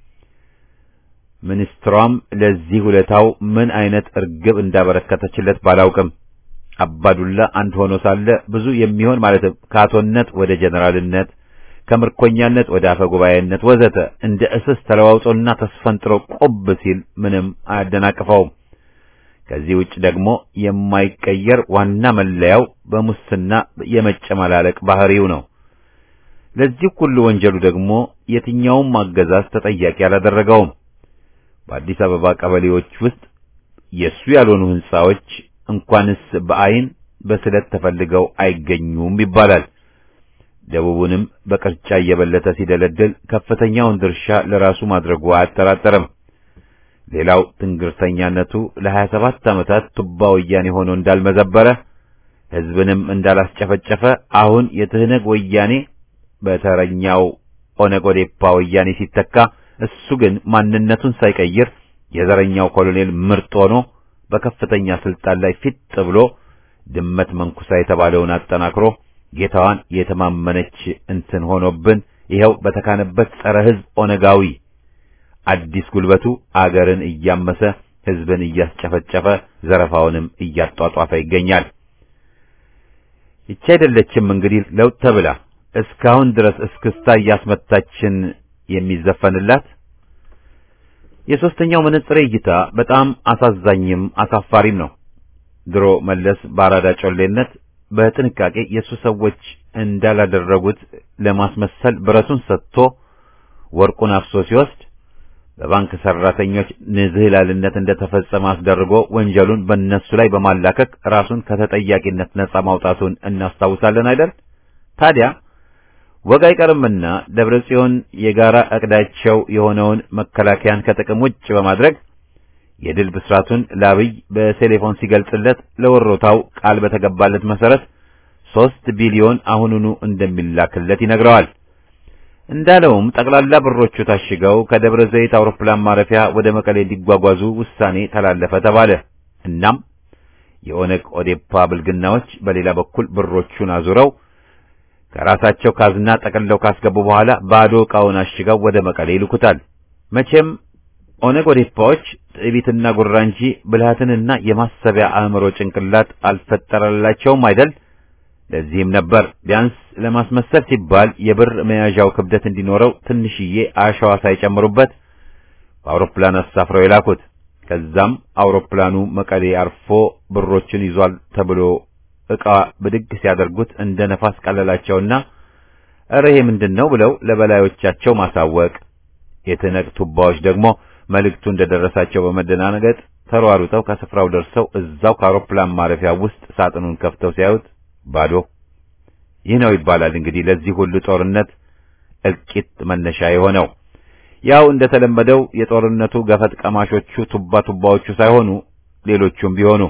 ሚኒስትሯም ለዚህ ሁለታው ምን አይነት እርግብ እንዳበረከተችለት ባላውቅም አባዱላ አንድ ሆኖ ሳለ ብዙ የሚሆን ማለትም ከአቶነት ወደ ጀነራልነት ከምርኮኛነት ወደ አፈ ጉባኤነት ወዘተ እንደ እስስ ተለዋውጦና ተስፈንጥሮ ቆብ ሲል ምንም አያደናቅፈውም። ከዚህ ውጭ ደግሞ የማይቀየር ዋና መለያው በሙስና የመጨመላለቅ ባህሪው ነው። ለዚህ ሁሉ ወንጀሉ ደግሞ የትኛውም አገዛዝ ተጠያቂ አላደረገውም። በአዲስ አበባ ቀበሌዎች ውስጥ የሱ ያልሆኑ ሕንጻዎች እንኳንስ በአይን በስለት ተፈልገው አይገኙም ይባላል። ደቡቡንም በቅርጫ እየበለተ ሲደለድል ከፍተኛውን ድርሻ ለራሱ ማድረጉ አያጠራጠርም። ሌላው ትንግርተኛነቱ ለሀያ ሰባት ዓመታት ቱባ ወያኔ ሆኖ እንዳልመዘበረ ሕዝብንም እንዳላስጨፈጨፈ አሁን የትህነግ ወያኔ በተረኛው ኦነግ ኦዴፓ ወያኔ ሲተካ እሱ ግን ማንነቱን ሳይቀይር የዘረኛው ኮሎኔል ምርጥ ሆኖ በከፍተኛ ስልጣን ላይ ፊት ብሎ ድመት መንኩሳ የተባለውን አጠናክሮ ጌታዋን የተማመነች እንትን ሆኖብን ይኸው በተካነበት ጸረ ሕዝብ ኦነጋዊ አዲስ ጉልበቱ አገርን እያመሰ ሕዝብን እያስጨፈጨፈ ዘረፋውንም እያጧጧፈ ይገኛል። ይቺ አይደለችም እንግዲህ ለውጥ ተብላ እስካሁን ድረስ እስክስታ እያስመታችን የሚዘፈንላት። የሶስተኛው መነጽሬ እይታ በጣም አሳዛኝም አሳፋሪም ነው። ድሮ መለስ በአራዳ ጮሌነት በጥንቃቄ የእሱ ሰዎች እንዳላደረጉት ለማስመሰል ብረቱን ሰጥቶ ወርቁን አፍሶ ሲወስድ በባንክ ሰራተኞች ንዝህላልነት እንደተፈጸመ አስደርጎ ወንጀሉን በእነሱ ላይ በማላከክ ራሱን ከተጠያቂነት ነጻ ማውጣቱን እናስታውሳለን አይደል? ታዲያ ወግ አይቀርምና ደብረ ጽዮን የጋራ እቅዳቸው የሆነውን መከላከያን ከጥቅም ውጭ በማድረግ የድል ብስራቱን ለአብይ በቴሌፎን ሲገልጽለት ለወሮታው ቃል በተገባለት መሰረት ሦስት ቢሊዮን አሁኑኑ እንደሚላክለት ይነግረዋል። እንዳለውም ጠቅላላ ብሮቹ ታሽገው ከደብረ ዘይት አውሮፕላን ማረፊያ ወደ መቀሌ እንዲጓጓዙ ውሳኔ ተላለፈ ተባለ። እናም የኦነግ ኦዴፓ ብልግናዎች በሌላ በኩል ብሮቹን አዙረው ከራሳቸው ካዝና ጠቅልለው ካስገቡ በኋላ ባዶ ዕቃውን አሽገው ወደ መቀሌ ይልኩታል። መቼም ኦነግ ኦዴፓዎች ትዕቢትና ጉራ እንጂ ብልሃትንና የማሰቢያ አእምሮ ጭንቅላት አልፈጠረላቸውም አይደል? ለዚህም ነበር ቢያንስ ለማስመሰል ሲባል የብር መያዣው ክብደት እንዲኖረው ትንሽዬ አሸዋ ሳይጨምሩበት በአውሮፕላን አሳፍረው የላኩት። ከዛም አውሮፕላኑ መቀሌ አርፎ ብሮችን ይዟል ተብሎ ዕቃ ብድግ ሲያደርጉት እንደ ነፋስ ቀለላቸውና እረ ይሄ ምንድን ነው ብለው ለበላዮቻቸው ማሳወቅ። የትነግ ቱባዎች ደግሞ መልእክቱ እንደደረሳቸው በመደናነገጥ ተሯሩጠው ከስፍራው ደርሰው እዛው ከአውሮፕላን ማረፊያ ውስጥ ሳጥኑን ከፍተው ሲያዩት ባዶ። ይህ ነው ይባላል እንግዲህ ለዚህ ሁሉ ጦርነት እልቂት መነሻ የሆነው። ያው እንደተለመደው የጦርነቱ ገፈት ቀማሾቹ ቱባ ቱባዎቹ ሳይሆኑ ሌሎቹም ቢሆኑ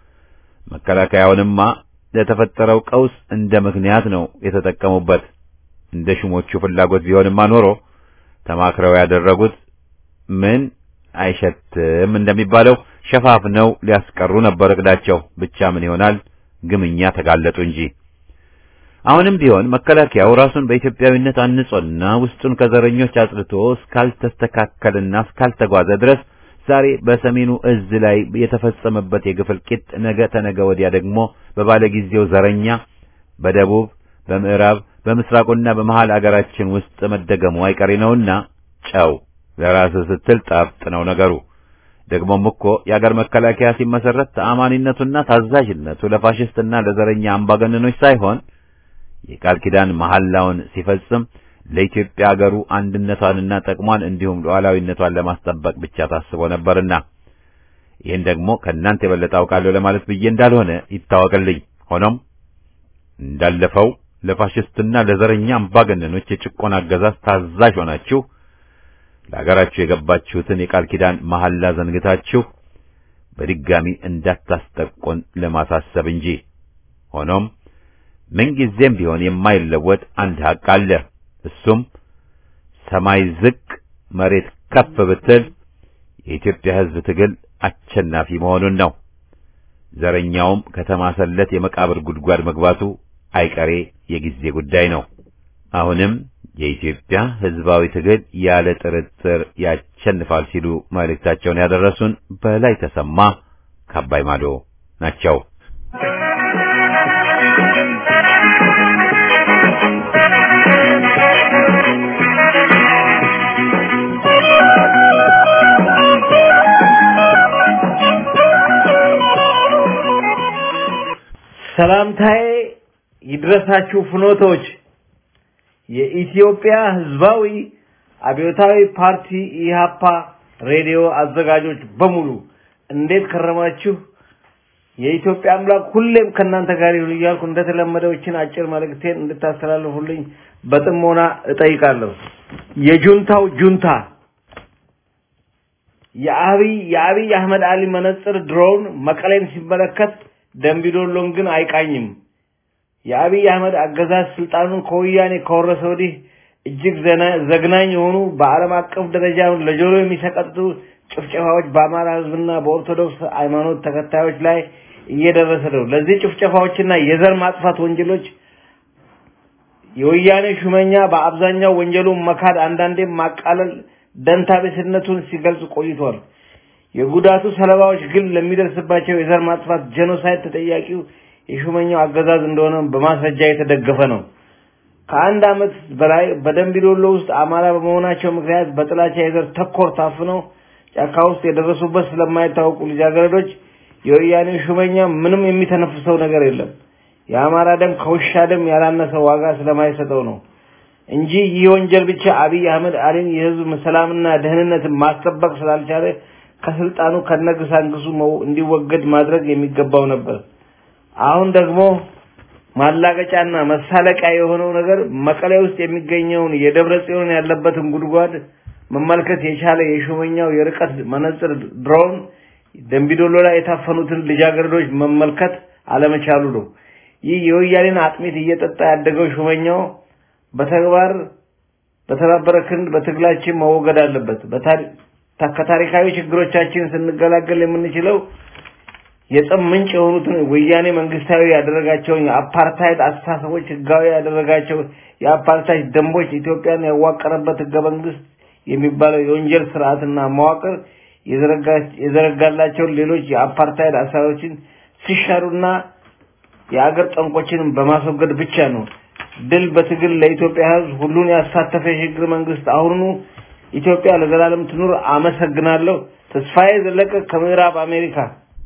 መከላከያውንማ ለተፈጠረው ቀውስ እንደ ምክንያት ነው የተጠቀሙበት። እንደ ሹሞቹ ፍላጎት ቢሆንማ ኖሮ ተማክረው ያደረጉት ምን አይሸትም እንደሚባለው ሸፋፍነው ሊያስቀሩ ነበር እቅዳቸው። ብቻ ምን ይሆናል ግምኛ ተጋለጡ እንጂ። አሁንም ቢሆን መከላከያው ራሱን በኢትዮጵያዊነት አንጾና ውስጡን ከዘረኞች አጽድቶ እስካልተስተካከለና እስካልተጓዘ ድረስ ዛሬ በሰሜኑ እዝ ላይ የተፈጸመበት የግፍ እልቂት ነገ ተነገ ወዲያ ደግሞ በባለጊዜው ዘረኛ በደቡብ፣ በምዕራብ፣ በምስራቁና በመሃል አገራችን ውስጥ መደገሙ አይቀሬ ነውና ጨው ለራስህ ስትል ጣፍጥ ነው ነገሩ። ደግሞም እኮ የአገር መከላከያ ሲመሰረት ተአማኒነቱና ታዛዥነቱ ለፋሽስትና ለዘረኛ አምባገነኖች ሳይሆን የቃል ኪዳን መሐላውን ሲፈጽም ለኢትዮጵያ አገሩ አንድነቷንና ጥቅሟን እንዲሁም ሉዓላዊነቷን ለማስጠበቅ ብቻ ታስቦ ነበርና ይህን ደግሞ ከእናንተ የበለጠ አውቃለሁ ለማለት ብዬ እንዳልሆነ ይታወቅልኝ። ሆኖም እንዳለፈው ለፋሽስትና ለዘረኛ አምባገነኖች የጭቆና አገዛዝ ታዛዥ ሆናችሁ ለአገራችሁ የገባችሁትን የቃል ኪዳን መሐላ ዘንግታችሁ በድጋሚ እንዳታስጠቆን ለማሳሰብ እንጂ። ሆኖም ምንጊዜም ቢሆን የማይለወጥ አንድ ሐቅ አለ። እሱም ሰማይ ዝቅ መሬት ከፍ ብትል የኢትዮጵያ ሕዝብ ትግል አሸናፊ መሆኑን ነው። ዘረኛውም ከተማሰለት የመቃብር ጉድጓድ መግባቱ አይቀሬ የጊዜ ጉዳይ ነው። አሁንም የኢትዮጵያ ሕዝባዊ ትግል ያለ ጥርጥር ያሸንፋል ሲሉ መልእክታቸውን ያደረሱን በላይ ተሰማ ከአባይ ማዶ ናቸው። ሰላምታዬ ይድረሳችሁ ፍኖቶች የኢትዮጵያ ሕዝባዊ አብዮታዊ ፓርቲ ኢሃፓ ሬዲዮ አዘጋጆች በሙሉ እንዴት ከረማችሁ? የኢትዮጵያ አምላክ ሁሌም ከእናንተ ጋር ይሁን እያልኩ እንደተለመደው ይህችን አጭር መልእክቴን እንድታስተላልፉልኝ በጥሞና እጠይቃለሁ። የጁንታው ጁንታ የአብይ የአብይ አህመድ አሊ መነጽር ድሮውን መቀሌን ሲመለከት ደምቢዶሎን ግን አይቃኝም። የአብይ አህመድ አገዛዝ ስልጣኑን ከወያኔ ከወረሰ ወዲህ እጅግ ዘግናኝ የሆኑ በዓለም አቀፍ ደረጃ ለጆሮ የሚሰቀጥጡ ጭፍጨፋዎች በአማራ ሕዝብና በኦርቶዶክስ ሃይማኖት ተከታዮች ላይ እየደረሰ ነው። ለዚህ ጭፍጨፋዎችና የዘር ማጥፋት ወንጀሎች የወያኔ ሹመኛ በአብዛኛው ወንጀሉን መካድ፣ አንዳንዴም ማቃለል ደንታቢስነቱን ሲገልጽ ቆይቷል። የጉዳቱ ሰለባዎች ግን ለሚደርስባቸው የዘር ማጥፋት ጄኖሳይድ ተጠያቂው የሹመኛው አገዛዝ እንደሆነ በማስረጃ የተደገፈ ነው። ከአንድ ዓመት በላይ በደምቢዶሎ ውስጥ አማራ በመሆናቸው ምክንያት በጥላቻ የዘር ተኮር ታፍነው ጫካ ውስጥ የደረሱበት ስለማይታወቁ ልጃገረዶች የወያኔ ሹመኛ ምንም የሚተነፍሰው ነገር የለም። የአማራ ደም ከውሻ ደም ያላነሰ ዋጋ ስለማይሰጠው ነው እንጂ ይህ ወንጀል ብቻ አብይ አህመድ አሊን የህዝብ ሰላምና ደህንነትን ማስጠበቅ ስላልቻለ ከስልጣኑ ከነግሳንግሱ እንዲወገድ ማድረግ የሚገባው ነበር። አሁን ደግሞ ማላገጫና መሳለቂያ የሆነው ነገር መቀሌ ውስጥ የሚገኘውን የደብረ ጽዮን ያለበትን ጉድጓድ መመልከት የቻለ የሹመኛው የርቀት መነጽር ድሮን ደምቢዶሎ ላይ የታፈኑትን ልጃገረዶች መመልከት አለመቻሉ ነው። ይህ የወያኔን አጥሚት እየጠጣ ያደገው ሹመኛው በተግባር በተባበረ ክንድ በትግላችን መወገድ አለበት። ከታሪካዊ ችግሮቻችን ስንገላገል የምንችለው የጠብ ምንጭ የሆኑትን ወያኔ መንግስታዊ ያደረጋቸውን የአፓርታይድ አስተሳሰቦች ህጋዊ ያደረጋቸው የአፓርታይድ ደንቦች ኢትዮጵያን ያዋቀረበት ህገ መንግስት የሚባለው የወንጀል ስርዓትና መዋቅር የዘረጋላቸውን ሌሎች የአፓርታይድ አሰራሮችን ሲሻሩና የአገር ጠንቆችንም በማስወገድ ብቻ ነው። ድል በትግል ለኢትዮጵያ ህዝብ ሁሉን ያሳተፈ የሽግግር መንግስት አሁኑኑ ኢትዮጵያ ለዘላለም ትኑር። አመሰግናለሁ። ተስፋዬ ዘለቀ ከምዕራብ አሜሪካ።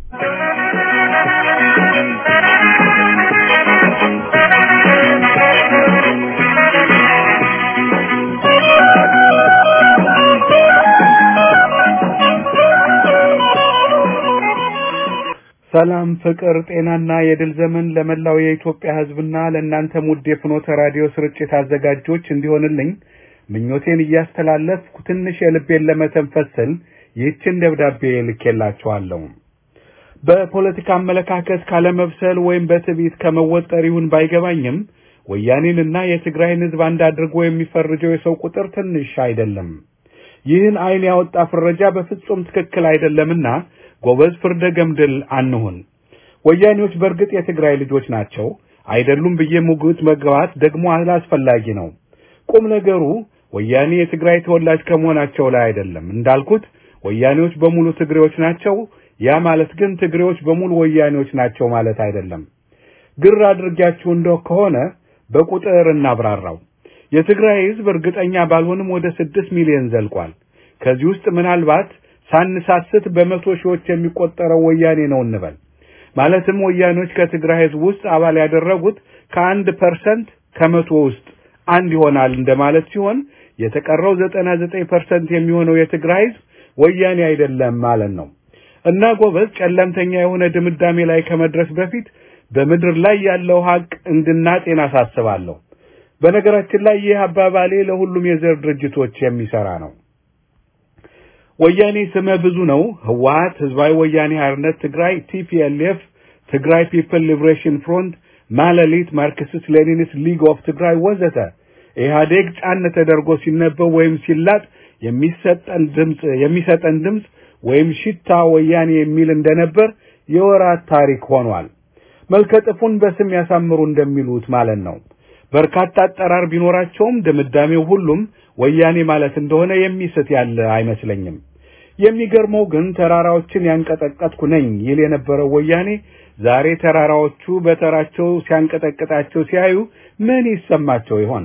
ሰላም፣ ፍቅር፣ ጤናና የድል ዘመን ለመላው የኢትዮጵያ ህዝብና ለእናንተም ውድ የፍኖተ ራዲዮ ስርጭት አዘጋጆች እንዲሆንልኝ ምኞቴን እያስተላለፍኩ ትንሽ የልቤን ለመተንፈስ ስል ይህችን ደብዳቤ ልኬላችኋለሁ። በፖለቲካ አመለካከት ካለመብሰል ወይም በትዕቢት ከመወጠር ይሁን ባይገባኝም ወያኔንና የትግራይን ህዝብ አንድ አድርጎ የሚፈርጀው የሰው ቁጥር ትንሽ አይደለም። ይህን አይን ያወጣ ፍረጃ በፍጹም ትክክል አይደለምና ጎበዝ ፍርደ ገምድል አንሁን። ወያኔዎች በእርግጥ የትግራይ ልጆች ናቸው። አይደሉም ብዬ ሙግት መግባት ደግሞ አላስፈላጊ ነው። ቁም ነገሩ ወያኔ የትግራይ ተወላጅ ከመሆናቸው ላይ አይደለም። እንዳልኩት ወያኔዎች በሙሉ ትግሬዎች ናቸው። ያ ማለት ግን ትግሬዎች በሙሉ ወያኔዎች ናቸው ማለት አይደለም። ግር አድርጊያችሁ እንደው ከሆነ በቁጥር እናብራራው። የትግራይ ህዝብ እርግጠኛ ባልሆንም ወደ ስድስት ሚሊዮን ዘልቋል። ከዚህ ውስጥ ምናልባት ሳንሳስት በመቶ ሺዎች የሚቆጠረው ወያኔ ነው እንበል። ማለትም ወያኔዎች ከትግራይ ህዝብ ውስጥ አባል ያደረጉት ከአንድ ፐርሰንት ከመቶ ውስጥ አንድ ይሆናል እንደማለት ሲሆን የተቀረው ዘጠና ዘጠኝ ፐርሰንት የሚሆነው የትግራይ ህዝብ ወያኔ አይደለም ማለት ነው። እና ጎበዝ ጨለምተኛ የሆነ ድምዳሜ ላይ ከመድረስ በፊት በምድር ላይ ያለው ሀቅ እንድናጤን አሳስባለሁ። በነገራችን ላይ ይህ አባባሌ ለሁሉም የዘር ድርጅቶች የሚሰራ ነው። ወያኔ ስመ ብዙ ነው። ህወሀት፣ ህዝባዊ ወያኔ ሓርነት ትግራይ፣ ቲፒኤልኤፍ፣ ትግራይ ፒፕል ሊብሬሽን ፍሮንት፣ ማለሊት፣ ማርክሲስት ሌኒኒስት ሊግ ኦፍ ትግራይ ወዘተ ኢህአዴግ ጫን ተደርጎ ሲነበብ ወይም ሲላጥ የሚሰጠን ድምፅ የሚሰጠን ድምፅ ወይም ሽታ ወያኔ የሚል እንደነበር የወራት ታሪክ ሆኗል። መልከጥፉን በስም ያሳምሩ እንደሚሉት ማለት ነው። በርካታ አጠራር ቢኖራቸውም ድምዳሜው ሁሉም ወያኔ ማለት እንደሆነ የሚስት ያለ አይመስለኝም። የሚገርመው ግን ተራራዎችን ያንቀጠቀጥኩ ነኝ ይል የነበረው ወያኔ ዛሬ ተራራዎቹ በተራቸው ሲያንቀጠቅጣቸው ሲያዩ ምን ይሰማቸው ይሆን?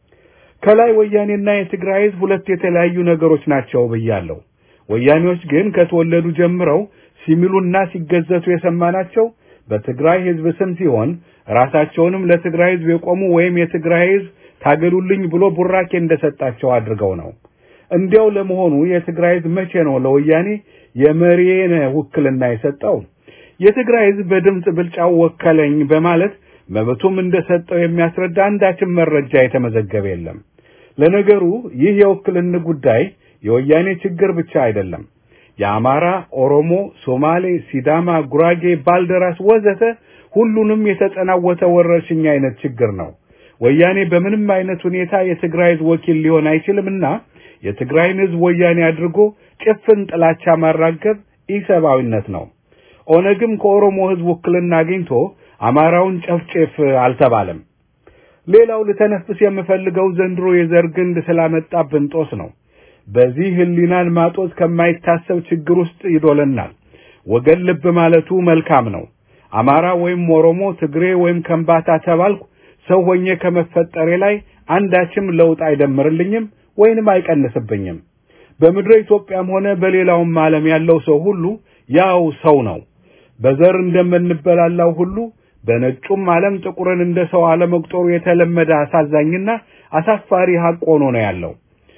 ከላይ ወያኔና የትግራይ ህዝብ ሁለት የተለያዩ ነገሮች ናቸው ብያለሁ። ወያኔዎች ግን ከተወለዱ ጀምረው ሲሚሉና ሲገዘቱ የሰማናቸው በትግራይ ህዝብ ስም ሲሆን ራሳቸውንም ለትግራይ ህዝብ የቆሙ ወይም የትግራይ ህዝብ ታገሉልኝ ብሎ ቡራኬ እንደሰጣቸው አድርገው ነው። እንዲያው ለመሆኑ የትግራይ ህዝብ መቼ ነው ለወያኔ የመሪዬን ውክልና የሰጠው? የትግራይ ህዝብ በድምፅ ብልጫው ወከለኝ በማለት መብቱም እንደሰጠው የሚያስረዳ አንዳችም መረጃ የተመዘገበ የለም። ለነገሩ ይህ የውክልን ጉዳይ የወያኔ ችግር ብቻ አይደለም። የአማራ፣ ኦሮሞ፣ ሶማሌ፣ ሲዳማ፣ ጉራጌ፣ ባልደራስ ወዘተ ሁሉንም የተጠናወተ ወረርሽኝ አይነት ችግር ነው። ወያኔ በምንም አይነት ሁኔታ የትግራይ ህዝብ ወኪል ሊሆን አይችልምና የትግራይን ህዝብ ወያኔ አድርጎ ጭፍን ጥላቻ ማራገብ ኢሰብአዊነት ነው። ኦነግም ከኦሮሞ ህዝብ ውክልና አግኝቶ አማራውን ጨፍጭፍ አልተባለም። ሌላው ልተነፍስ የምፈልገው ዘንድሮ የዘር ግንድ ስላመጣብን ጦስ ነው። በዚህ ህሊናን ማጦዝ ከማይታሰብ ችግር ውስጥ ይዶለናል። ወገን ልብ ማለቱ መልካም ነው። አማራ ወይም ኦሮሞ፣ ትግሬ ወይም ከምባታ ተባልኩ ሰው ሆኜ ከመፈጠሬ ላይ አንዳችም ለውጥ አይደምርልኝም ወይንም አይቀንስብኝም። በምድረ ኢትዮጵያም ሆነ በሌላውም ዓለም ያለው ሰው ሁሉ ያው ሰው ነው። በዘር እንደምንበላላው ሁሉ በነጩም ዓለም ጥቁርን እንደ ሰው አለመቁጠሩ የተለመደ አሳዛኝና አሳፋሪ ሐቅ ሆኖ ነው ያለው።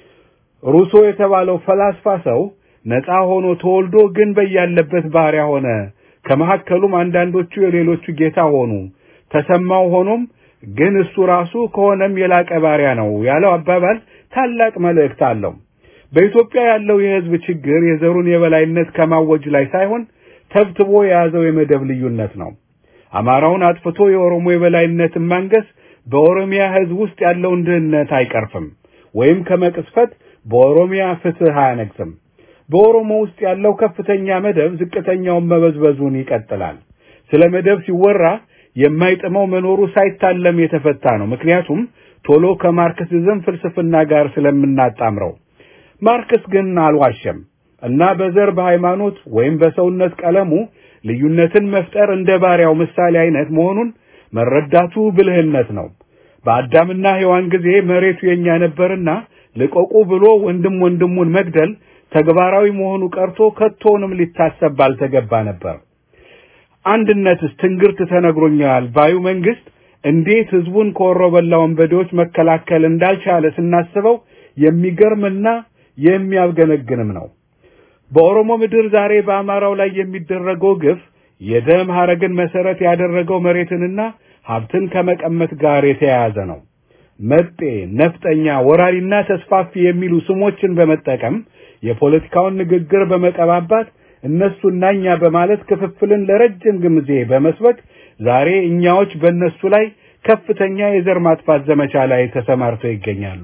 ሩሶ የተባለው ፈላስፋ ሰው ነፃ ሆኖ ተወልዶ ግን በያለበት ባሪያ ሆነ፣ ከመካከሉም አንዳንዶቹ የሌሎቹ ጌታ ሆኑ፣ ተሰማው ሆኖም ግን እሱ ራሱ ከሆነም የላቀ ባሪያ ነው ያለው አባባል ታላቅ መልእክት አለው። በኢትዮጵያ ያለው የህዝብ ችግር የዘሩን የበላይነት ከማወጅ ላይ ሳይሆን ተብትቦ የያዘው የመደብ ልዩነት ነው። አማራውን አጥፍቶ የኦሮሞ የበላይነትን ማንገስ በኦሮሚያ ህዝብ ውስጥ ያለውን ድህነት አይቀርፍም፣ ወይም ከመቅስፈት በኦሮሚያ ፍትህ አያነግስም። በኦሮሞ ውስጥ ያለው ከፍተኛ መደብ ዝቅተኛውን መበዝበዙን ይቀጥላል። ስለ መደብ ሲወራ የማይጥመው መኖሩ ሳይታለም የተፈታ ነው። ምክንያቱም ቶሎ ከማርክሲዝም ፍልስፍና ጋር ስለምናጣምረው። ማርክስ ግን አልዋሸም እና በዘር በሃይማኖት ወይም በሰውነት ቀለሙ ልዩነትን መፍጠር እንደ ባሪያው ምሳሌ አይነት መሆኑን መረዳቱ ብልህነት ነው። በአዳምና ሔዋን ጊዜ መሬቱ የኛ ነበርና ልቀቁ ብሎ ወንድም ወንድሙን መግደል ተግባራዊ መሆኑ ቀርቶ ከቶውንም ሊታሰብ ባልተገባ ነበር። አንድነትስ ትንግርት ተነግሮኛል ባዩ መንግስት እንዴት ህዝቡን ከወሮበላ ወንበዴዎች መከላከል እንዳልቻለ ስናስበው የሚገርምና የሚያገነግንም ነው። በኦሮሞ ምድር ዛሬ በአማራው ላይ የሚደረገው ግፍ የደም ሐረግን መሰረት ያደረገው መሬትንና ሀብትን ከመቀመት ጋር የተያያዘ ነው። መጤ፣ ነፍጠኛ፣ ወራሪና ተስፋፊ የሚሉ ስሞችን በመጠቀም የፖለቲካውን ንግግር በመቀባባት እነሱና እኛ በማለት ክፍፍልን ለረጅም ጊዜ በመስበክ ዛሬ እኛዎች በእነሱ ላይ ከፍተኛ የዘር ማጥፋት ዘመቻ ላይ ተሰማርተው ይገኛሉ።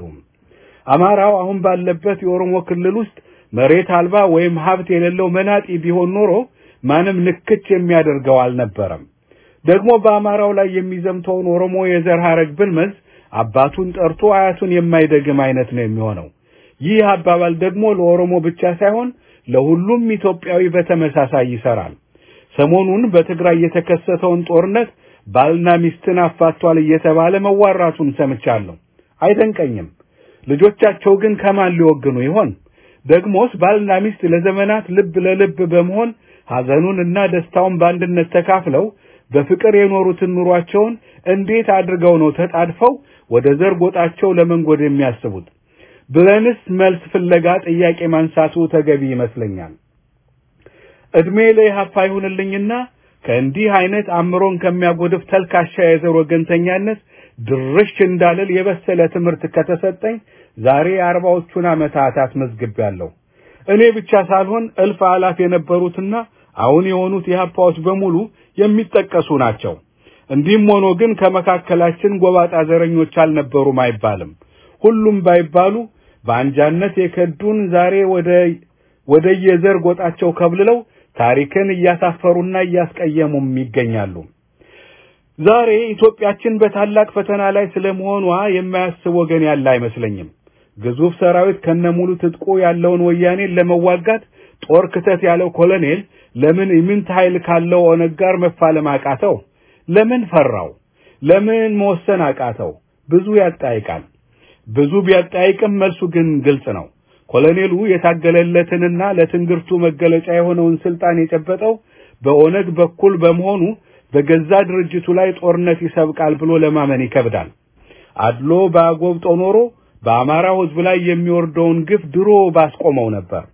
አማራው አሁን ባለበት የኦሮሞ ክልል ውስጥ መሬት አልባ ወይም ሀብት የሌለው መናጢ ቢሆን ኖሮ ማንም ንክች የሚያደርገው አልነበረም። ደግሞ በአማራው ላይ የሚዘምተውን ኦሮሞ የዘር ሐረግ ብንመዝ አባቱን ጠርቶ አያቱን የማይደግም አይነት ነው የሚሆነው። ይህ አባባል ደግሞ ለኦሮሞ ብቻ ሳይሆን ለሁሉም ኢትዮጵያዊ በተመሳሳይ ይሰራል። ሰሞኑን በትግራይ የተከሰተውን ጦርነት ባልና ሚስትን አፋቷል እየተባለ መዋራቱን ሰምቻለሁ። አይደንቀኝም። ልጆቻቸው ግን ከማን ሊወግኑ ይሆን? ደግሞስ ባልና ሚስት ለዘመናት ልብ ለልብ በመሆን ሐዘኑን እና ደስታውን በአንድነት ተካፍለው በፍቅር የኖሩትን ኑሯቸውን እንዴት አድርገው ነው ተጣድፈው ወደ ዘር ጎጣቸው ለመንጎድ የሚያስቡት ብለንስ መልስ ፍለጋ ጥያቄ ማንሳቱ ተገቢ ይመስለኛል። እድሜ ለኢህአፓ ይሁንልኝና ከእንዲህ አይነት አእምሮን ከሚያጎድፍ ተልካሻ የዘር ወገንተኛነት ድርሽ እንዳልል የበሰለ ትምህርት ከተሰጠኝ ዛሬ የአርባዎቹን ዓመታት አስመዝግቤያለሁ። እኔ ብቻ ሳልሆን እልፍ አላፍ የነበሩትና አሁን የሆኑት ኢህአፓዎች በሙሉ የሚጠቀሱ ናቸው። እንዲህም ሆኖ ግን ከመካከላችን ጎባጣ ዘረኞች አልነበሩም አይባልም። ሁሉም ባይባሉ በአንጃነት የከዱን ዛሬ ወደ ወደ የዘር ጎጣቸው ከብልለው ታሪክን እያሳፈሩና እያስቀየሙም ይገኛሉ። ዛሬ ኢትዮጵያችን በታላቅ ፈተና ላይ ስለመሆኗ የማያስብ ወገን ያለ አይመስለኝም። ግዙፍ ሰራዊት ከነሙሉ ትጥቁ ያለውን ወያኔን ለመዋጋት ጦር ክተት ያለው ኮሎኔል ለምን ኢምንት ኃይል ካለው ኦነግ ጋር መፋለም አቃተው? ለምን ፈራው? ለምን መወሰን አቃተው? ብዙ ያጠያይቃል። ብዙ ቢያጠያይቅም መልሱ ግን ግልጽ ነው። ኮሎኔሉ የታገለለትንና ለትንግርቱ መገለጫ የሆነውን ስልጣን የጨበጠው በኦነግ በኩል በመሆኑ በገዛ ድርጅቱ ላይ ጦርነት ይሰብቃል ብሎ ለማመን ይከብዳል። አድሎ ባጎብጦ ኖሮ በአማራው ሕዝብ ላይ የሚወርደውን ግፍ ድሮ ባስቆመው ነበር።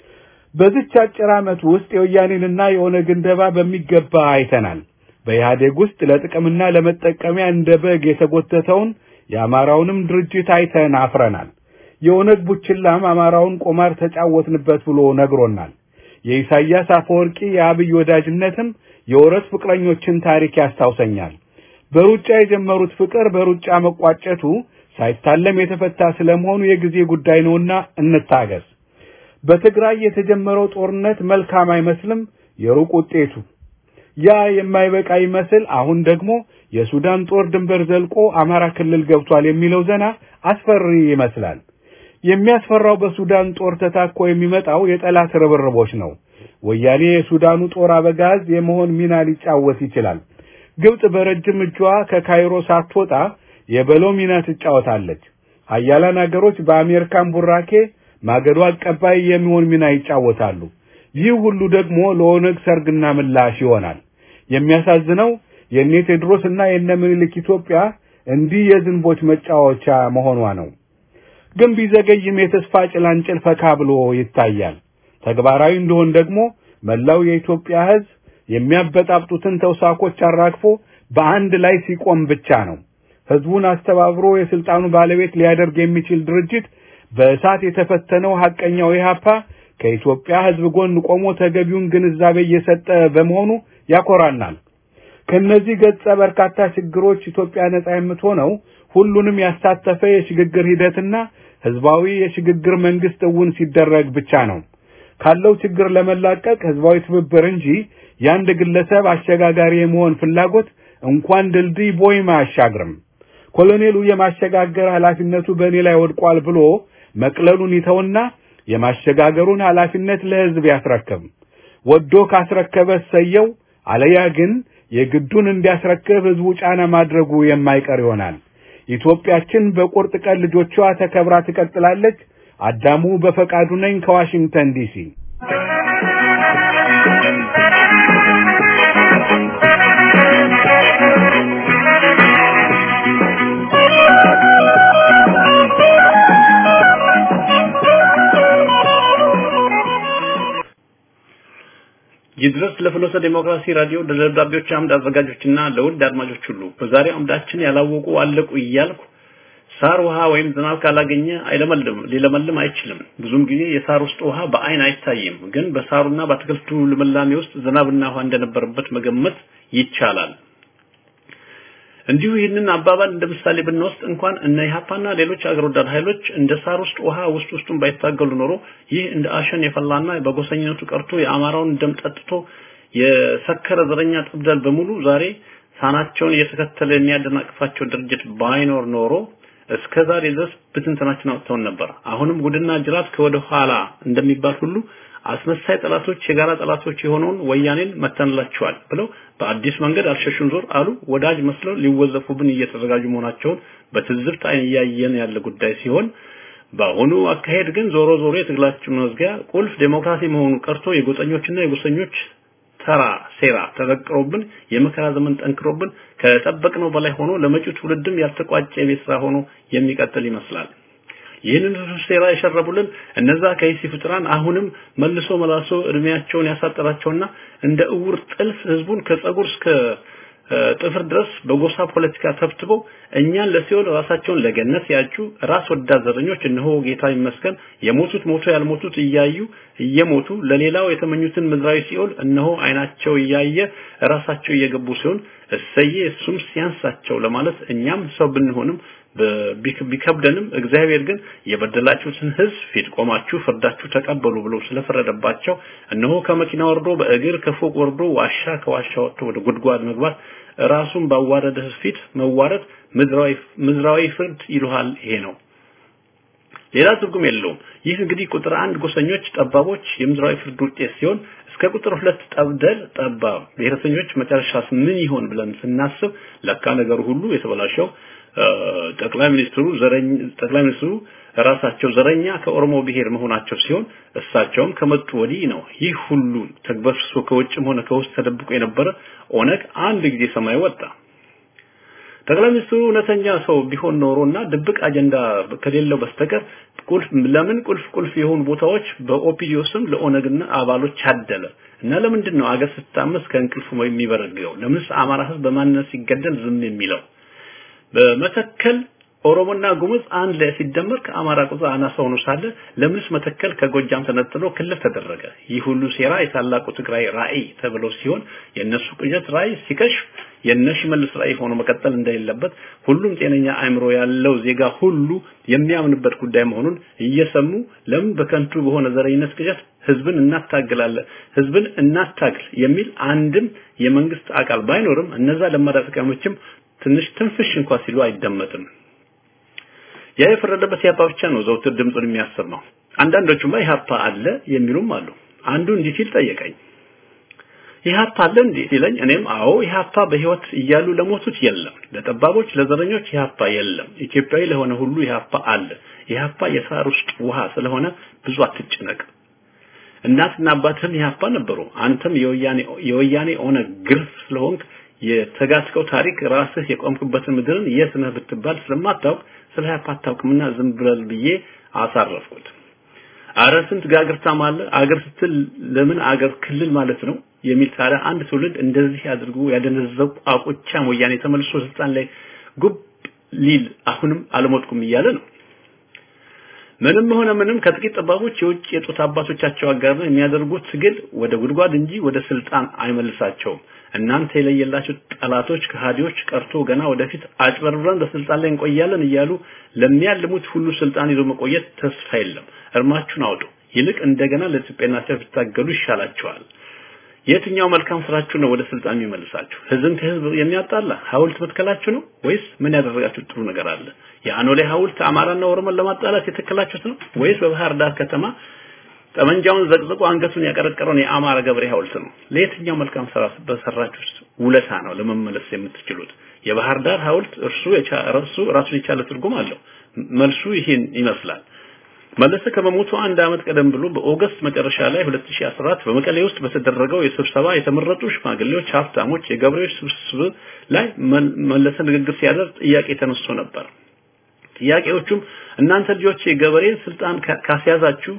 በዚች አጭር ዓመት ውስጥ የወያኔንና የኦነግን ደባ በሚገባ አይተናል። በኢህአዴግ ውስጥ ለጥቅምና ለመጠቀሚያ እንደ በግ የተጎተተውን የአማራውንም ድርጅት አይተን አፍረናል። የኦነግ ቡችላም አማራውን ቁማር ተጫወትንበት ብሎ ነግሮናል። የኢሳያስ አፈወርቂ የአብይ ወዳጅነትም የወረት ፍቅረኞችን ታሪክ ያስታውሰኛል። በሩጫ የጀመሩት ፍቅር በሩጫ መቋጨቱ ሳይታለም የተፈታ ስለመሆኑ የጊዜ ጉዳይ ነውና እንታገስ። በትግራይ የተጀመረው ጦርነት መልካም አይመስልም የሩቅ ውጤቱ። ያ የማይበቃ ይመስል አሁን ደግሞ የሱዳን ጦር ድንበር ዘልቆ አማራ ክልል ገብቷል የሚለው ዜና አስፈሪ ይመስላል። የሚያስፈራው በሱዳን ጦር ተታኮ የሚመጣው የጠላት ርብርቦች ነው። ወያኔ የሱዳኑ ጦር አበጋዝ የመሆን ሚና ሊጫወት ይችላል። ግብጽ በረጅም እጇ ከካይሮ ሳትወጣ የበሎ ሚና ትጫወታለች። ሀያላን አገሮች በአሜሪካን ቡራኬ ማገዶ አቀባይ የሚሆን ሚና ይጫወታሉ። ይህ ሁሉ ደግሞ ለኦነግ ሰርግና ምላሽ ይሆናል። የሚያሳዝነው የእነ ቴዎድሮስና የእነ ምኒልክ ኢትዮጵያ እንዲህ የዝንቦች መጫወቻ መሆኗ ነው። ግን ቢዘገይም የተስፋ ጭላንጭል ፈካ ብሎ ይታያል። ተግባራዊ እንደሆን ደግሞ መላው የኢትዮጵያ ሕዝብ የሚያበጣብጡትን ተውሳኮች አራግፎ በአንድ ላይ ሲቆም ብቻ ነው። ሕዝቡን አስተባብሮ የስልጣኑ ባለቤት ሊያደርግ የሚችል ድርጅት በእሳት የተፈተነው ሐቀኛው ኢህአፓ ከኢትዮጵያ ሕዝብ ጎን ቆሞ ተገቢውን ግንዛቤ እየሰጠ በመሆኑ ያኮራናል። ከነዚህ ገጸ በርካታ ችግሮች ኢትዮጵያ ነጻ የምትሆነው ሁሉንም ያሳተፈ የሽግግር ሂደትና ህዝባዊ የሽግግር መንግስት እውን ሲደረግ ብቻ ነው። ካለው ችግር ለመላቀቅ ህዝባዊ ትብብር እንጂ የአንድ ግለሰብ አሸጋጋሪ የመሆን ፍላጎት እንኳን ድልድይ ቦይም አያሻግርም። ኮሎኔሉ የማሸጋገር ኃላፊነቱ በእኔ ላይ ወድቋል ብሎ መቅለሉን ይተውና የማሸጋገሩን ኃላፊነት ለህዝብ ያስረክብ። ወዶ ካስረከበ ሰየው፣ አለያ ግን የግዱን እንዲያስረክብ ህዝቡ ጫና ማድረጉ የማይቀር ይሆናል። ኢትዮጵያችን በቁርጥ ቀን ልጆቿ ተከብራ ትቀጥላለች። አዳሙ በፈቃዱ ነኝ ከዋሽንግተን ዲሲ። ይድረስ ለፍኖተ ዴሞክራሲ ራዲዮ ለደብዳቤዎች አምድ አዘጋጆችና ለውድ አድማጮች ሁሉ በዛሬው አምዳችን ያላወቁ አለቁ እያልኩ ሳር ውሃ ወይም ዝናብ ካላገኘ አይለመልም ሊለመልም አይችልም። ብዙም ጊዜ የሳር ውስጥ ውሃ በአይን አይታይም፣ ግን በሳሩና በአትክልቱ ልምላሜ ውስጥ ዝናብና ውሃ እንደነበረበት መገመት ይቻላል። እንዲሁ ይህንን አባባል እንደ ምሳሌ ብንወስድ እንኳን እነ ኢህአፓና ሌሎች አገር ወዳድ ኃይሎች እንደ ሳር ውስጥ ውሃ ውስጥ ውስጡን ባይታገሉ ኖሮ ይህ እንደ አሸን የፈላና በጎሰኝነቱ ቀርቶ የአማራውን ደም ጠጥቶ የሰከረ ዘረኛ ጠብዳል በሙሉ ዛሬ ሳናቸውን እየተከተለ የሚያደናቅፋቸው ድርጅት ባይኖር ኖሮ እስከ ዛሬ ድረስ ብትንትናችን አውጥተውን ነበር። አሁንም ጉድና ጅራት ከወደ ኋላ እንደሚባል ሁሉ አስመሳይ ጠላቶች የጋራ ጠላቶች የሆነውን ወያኔን መተንላቸዋል ብለው በአዲስ መንገድ አልሸሹም ዞር አሉ። ወዳጅ መስለው ሊወዘፉብን እየተዘጋጁ መሆናቸውን በትዝብት አይን እያየን ያለ ጉዳይ ሲሆን በአሁኑ አካሄድ ግን ዞሮ ዞሮ የትግላችን መዝጊያ ቁልፍ ዴሞክራሲ መሆኑ ቀርቶ የጎጠኞችና የጎሰኞች ተራ ሴራ ተዘቅሮብን የመከራ ዘመን ጠንክሮብን ከጠበቅነው በላይ ሆኖ ለመጪው ትውልድም ያልተቋጨ የቤት ስራ ሆኖ የሚቀጥል ይመስላል። ይህንን ሴራ የሸረቡልን እነዛ ከይሲ ፍጥራን አሁንም መልሶ መላሶ እድሜያቸውን ያሳጠራቸውና እንደ እውር ጥልፍ ህዝቡን ከጸጉር እስከ ጥፍር ድረስ በጎሳ ፖለቲካ ተብትበው እኛን ለሲኦል ራሳቸውን ለገነት ያጩ ራስ ወዳድ ዘረኞች እነሆ ጌታ ይመስገን የሞቱት ሞቶ ያልሞቱት እያዩ እየሞቱ ለሌላው የተመኙትን ምድራዊ ሲኦል እነሆ አይናቸው እያየ ራሳቸው እየገቡ ሲሆን እሰዬ እሱም ሲያንሳቸው ለማለት እኛም ሰው ብንሆንም ቢከብደንም እግዚአብሔር ግን የበደላችሁትን ህዝብ ፊት ቆማችሁ ፍርዳችሁ ተቀበሉ ብሎ ስለፈረደባቸው እነሆ ከመኪና ወርዶ በእግር ከፎቅ ወርዶ ዋሻ ከዋሻ ወጥቶ ወደ ጉድጓድ መግባት ራሱን ባዋረደ ፊት መዋረድ ምድራዊ ምድራዊ ፍርድ ይሉሃል ይሄ ነው ሌላ ትርጉም የለውም ይህ እንግዲህ ቁጥር አንድ ጎሰኞች ጠባቦች የምድራዊ ፍርድ ውጤት ሲሆን እስከ ቁጥር ሁለት ጠብደል ጠባብ ብሔረተኞች መጨረሻስ ምን ይሆን ብለን ስናስብ ለካ ነገሩ ሁሉ የተበላሸው ጠቅላይ ሚኒስትሩ ዘረኝ ጠቅላይ ሚኒስትሩ ራሳቸው ዘረኛ ከኦሮሞ ብሔር መሆናቸው ሲሆን እሳቸውም ከመጡ ወዲህ ነው ይህ ሁሉ ተግበስብሶ ከውጭም ሆነ ከውስጥ ተደብቆ የነበረ ኦነግ አንድ ጊዜ ሰማይ ወጣ። ጠቅላይ ሚኒስትሩ እውነተኛ ሰው ቢሆን ኖሮና ድብቅ አጀንዳ ከሌለው በስተቀር ቁልፍ ለምን ቁልፍ ቁልፍ የሆኑ ቦታዎች በኦፒዲዮ ስም ለኦነግና አባሎች አደለ እና ለምንድን ነው አገር ስታመስ ከእንቅልፉ የሚበረግገው? ለምንስ አማራ ህዝብ በማንነት ሲገደል ዝም የሚለው? በመተከል ኦሮሞና ጉሙዝ አንድ ላይ ሲደመር ከአማራ ቁጥር አናሳ ሆኖ ሳለ ለምንስ መተከል ከጎጃም ተነጥሎ ክልል ተደረገ? ይህ ሁሉ ሴራ የታላቁ ትግራይ ራዕይ ተብሎ ሲሆን የነሱ ቅዠት ራዕይ ሲከሽፍ የነሽ መልስ ራዕይ ሆኖ መቀጠል እንደሌለበት ሁሉም ጤነኛ አእምሮ ያለው ዜጋ ሁሉ የሚያምንበት ጉዳይ መሆኑን እየሰሙ ለምን በከንቱ በሆነ ዘረኝነት ቅዠት ህዝብን እናታግላለን ህዝብን እናታግል የሚል አንድም የመንግስት አካል ባይኖርም እነዛ ለማዳ ተቃዋሚዎችም ትንሽ ትንፍሽ እንኳን ሲሉ አይደመጥም። ያ የፈረደበት ኢህአፓ ብቻ ነው ዘውትር ድምፁን የሚያሰማው። አንዳንዶቹማ ኢህአፓ አለ የሚሉም አሉ። አንዱ እንዲህ ሲል ጠየቀኝ። ኢህአፓ አለ እንዴ ሲለኝ እኔም አዎ ኢህአፓ በህይወት እያሉ ለሞቱት የለም፣ ለጠባቦች ለዘረኞች ኢህአፓ የለም። ኢትዮጵያዊ ለሆነ ሁሉ ኢህአፓ አለ። ኢህአፓ የሳር ውስጥ ውሃ ስለሆነ ብዙ አትጨነቅ። እናትና አባትህም ኢህአፓ ነበሩ። አንተም የወያኔ የወያኔ ኦነግ ግርፍ ስለሆንክ የተጋትከው ታሪክ ራስህ የቆምክበትን ምድርን የት ነህ ብትባል ስለማታውቅ ስለ ኢህአፓ አታውቅምና ዝም ብለል ብዬ አሳረፍኩት። አረ ስንት ጋግርታም አለ። አገር ስትል ለምን አገር ክልል ማለት ነው የሚል ታዲያ አንድ ትውልድ እንደዚህ አድርጎ ያደነዘዘው አቆቻም ወያኔ ተመልሶ ስልጣን ላይ ጉብ ሊል አሁንም አልሞትኩም እያለ ነው። ምንም ሆነ ምንም ከጥቂት ጠባቦች የውጭ የጡት አባቶቻቸው አጋር የሚያደርጉት ትግል ወደ ጉድጓድ እንጂ ወደ ስልጣን አይመልሳቸውም። እናንተ የለየላችሁ ጠላቶች ከሃዲዎች ቀርቶ ገና ወደፊት አጭበርብረን በስልጣን ላይ እንቆያለን እያሉ ለሚያልሙት ሁሉ ስልጣን ይዞ መቆየት ተስፋ የለም። እርማችሁን አውጡ። ይልቅ እንደገና ለኢትዮጵያና ብትታገሉ ይሻላችኋል። የትኛው መልካም ስራችሁ ነው ወደ ስልጣን የሚመልሳችሁ? ህዝብን ከህዝብ የሚያጣላ ሐውልት መትከላችሁ ነው ወይስ ምን ያደረጋችሁት ጥሩ ነገር አለ? የአኖሌ ሐውልት አማራና ኦሮሞን ለማጣላት የተከላችሁት ነው ወይስ በባህር ዳር ከተማ ጠመንጃውን ዘቅዝቆ አንገቱን ያቀረቀረውን የአማራ ገብሬ ሐውልት ነው? ለየትኛው መልካም ስራ በሰራችሁት ውለታ ነው ለመመለስ የምትችሉት? የባህር ዳር ሐውልት እርሱ እርሱ ራሱን የቻለ ትርጉም አለው። መልሱ ይህን ይመስላል። መለሰ ከመሞቱ አንድ አመት ቀደም ብሎ በኦገስት መጨረሻ ላይ 2014 በመቀሌ ውስጥ በተደረገው የስብሰባ የተመረጡ ሽማግሌዎች፣ ሀብታሞች፣ የገበሬዎች ስብስብ ላይ መለሰ ንግግር ሲያደርግ ጥያቄ ተነስቶ ነበር። ጥያቄዎቹም እናንተ ልጆች የገበሬን ስልጣን ካስያዛችሁ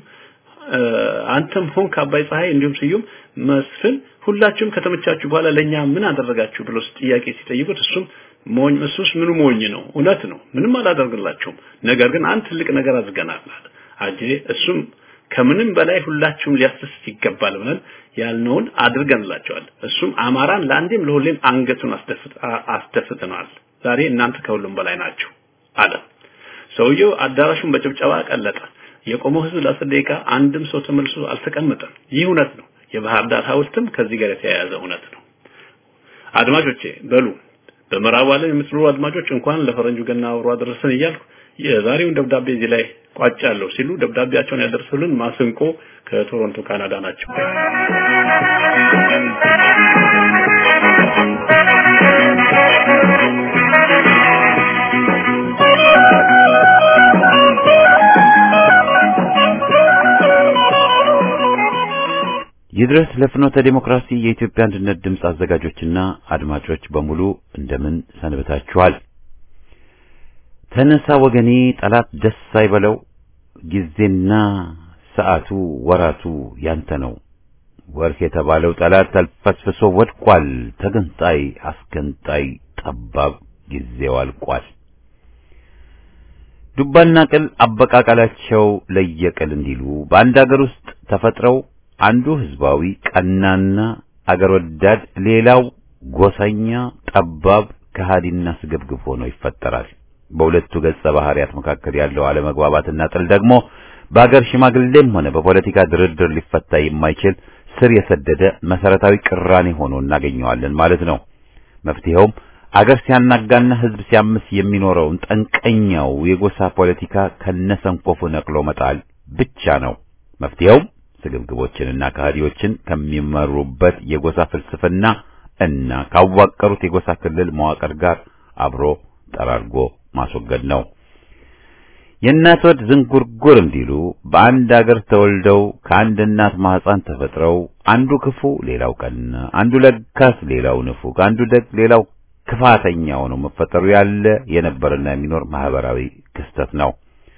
አንተም ሆን ከአባይ ፀሐይ እንዲሁም ስዩም መስፍን ሁላችሁም ከተመቻችሁ በኋላ ለኛ ምን አደረጋችሁ ብሎ ጥያቄ ሲጠይቁት እሱም ሞኝ እሱስ ምኑ ሞኝ ነው እውነት ነው ምንም አላደርግላችሁም ነገር ግን አንድ ትልቅ ነገር አድርገናል አለ አጄ እሱም ከምንም በላይ ሁላችሁም ሊያስደስት ይገባል ብለን ያልነውን አድርገንላቸዋል እሱም አማራን ለአንዴም ለሁሌም አንገቱን አስደፍተናል ዛሬ እናንተ ከሁሉም በላይ ናችሁ አለ ሰውየው አዳራሹን በጭብጨባ ቀለጠ የቆመው ህዝብ ለአስር ደቂቃ አንድም ሰው ተመልሶ አልተቀመጠም ይህ እውነት ነው የባህር ዳር ሐውልትም ከዚህ ጋር የተያያዘ እውነት ነው አድማጮቼ በሉ በምዕራቡ ዓለም የምትኖሩ አድማጮች እንኳን ለፈረንጁ ገና አብሮ አደረሰን እያልኩ የዛሬውን ደብዳቤ እዚህ ላይ ቋጫለሁ ሲሉ ደብዳቤያቸውን ያደርሱልን ማስንቆ ከቶሮንቶ ካናዳ ናቸው። ይድረስ ለፍኖተ ዴሞክራሲ የኢትዮጵያ አንድነት ድምፅ አዘጋጆችና አድማጮች በሙሉ እንደምን ሰንብታችኋል? ተነሳ ወገኔ ጠላት ደስ አይበለው፣ ጊዜና ሰዓቱ ወራቱ ያንተ ነው። ወርህ የተባለው ጠላት ተልፈስፍሶ ወድቋል። ተገንጣይ አስገንጣይ ጠባብ ጊዜው አልቋል። ዱባና ቅል አበቃቀላቸው ለየቅል እንዲሉ በአንድ አገር ውስጥ ተፈጥረው አንዱ ህዝባዊ ቀናና አገር ወዳድ፣ ሌላው ጎሰኛ ጠባብ ከሃዲና ስግብግብ ሆኖ ይፈጠራል። በሁለቱ ገጸ ባህሪያት መካከል ያለው አለመግባባትና ጥል ደግሞ በአገር ሽማግሌም ሆነ በፖለቲካ ድርድር ሊፈታ የማይችል ስር የሰደደ መሰረታዊ ቅራኔ ሆኖ እናገኘዋለን ማለት ነው። መፍትሄውም አገር ሲያናጋና ህዝብ ሲያምስ የሚኖረውን ጠንቀኛው የጎሳ ፖለቲካ ከነሰንኮፉ ነቅሎ መጣል ብቻ ነው። መፍትሄውም ስግብግቦችንና ከሃዲዎችን ከሚመሩበት የጎሳ ፍልስፍና እና ካዋቀሩት የጎሳ ክልል መዋቅር ጋር አብሮ ጠራርጎ ማስወገድ ነው። የእናት ወድ ዝንጉርጉር እንዲሉ በአንድ አገር ተወልደው ከአንድ እናት ማህፀን ተፈጥረው አንዱ ክፉ ሌላው ቀና፣ አንዱ ለጋስ ሌላው ንፉግ፣ አንዱ ደግ ሌላው ክፋተኛ ሆኖ መፈጠሩ ያለ የነበረና የሚኖር ማህበራዊ ክስተት ነው።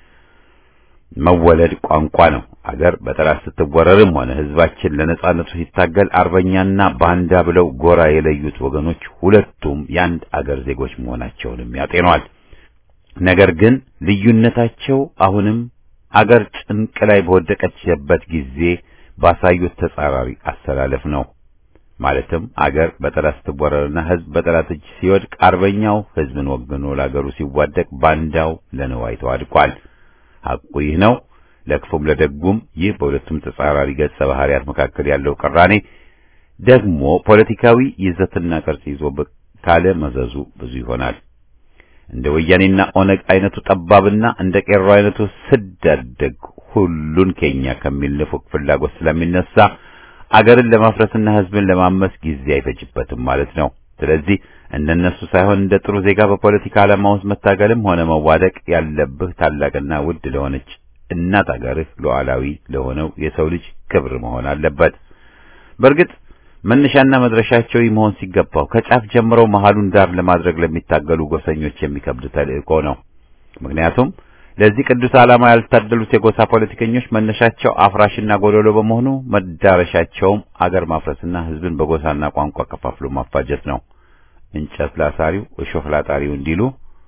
መወለድ ቋንቋ ነው። አገር በጠላት ስትወረርም ሆነ ህዝባችን ለነጻነቱ ሲታገል አርበኛና ባንዳ ብለው ጎራ የለዩት ወገኖች ሁለቱም የአንድ አገር ዜጎች መሆናቸውንም ያጤኗል። ነገር ግን ልዩነታቸው አሁንም አገር ጭንቅ ላይ በወደቀችበት ጊዜ ባሳዩት ተጻራሪ አሰላለፍ ነው። ማለትም አገር በጠላት ስትወረርና ህዝብ በጠላት እጅ ሲወድቅ አርበኛው ህዝብን ወግኖ ለአገሩ ሲዋደቅ ባንዳው ለንዋይ ተዋድቋል። ሐቁ ይህ ነው። ለክፉም ለደጉም ይህ በሁለቱም ተጻራሪ ገጸ ባህሪያት መካከል ያለው ቅራኔ ደግሞ ፖለቲካዊ ይዘትና ቅርጽ ይዞ ብቅ ካለ መዘዙ ብዙ ይሆናል። እንደ ወያኔና ኦነግ አይነቱ ጠባብና እንደ ቄሮ አይነቱ ስዳደግ ሁሉን ከኛ ከሚል ንፉግ ፍላጎት ስለሚነሳ አገርን ለማፍረስና ህዝብን ለማመስ ጊዜ አይፈጅበትም ማለት ነው። ስለዚህ እንደነሱ ሳይሆን እንደ ጥሩ ዜጋ በፖለቲካ ዓላማ ውስጥ መታገልም ሆነ መዋደቅ ያለብህ ታላቅና ውድ ለሆነች እናት አገርህ ሉዓላዊ ለሆነው የሰው ልጅ ክብር መሆን አለበት። በእርግጥ መነሻና መድረሻቸው ይህ መሆን ሲገባው ከጫፍ ጀምረው መሃሉን ዳር ለማድረግ ለሚታገሉ ጎሰኞች የሚከብድ ተልእኮ ነው። ምክንያቱም ለዚህ ቅዱስ ዓላማ ያልታደሉት የጎሳ ፖለቲከኞች መነሻቸው አፍራሽና ጎደሎ በመሆኑ መዳረሻቸውም አገር ማፍረስና ህዝብን በጎሳና ቋንቋ ከፋፍሎ ማፋጀት ነው። እንጨት ላሳሪው እሾህ ላጣሪው እንዲሉ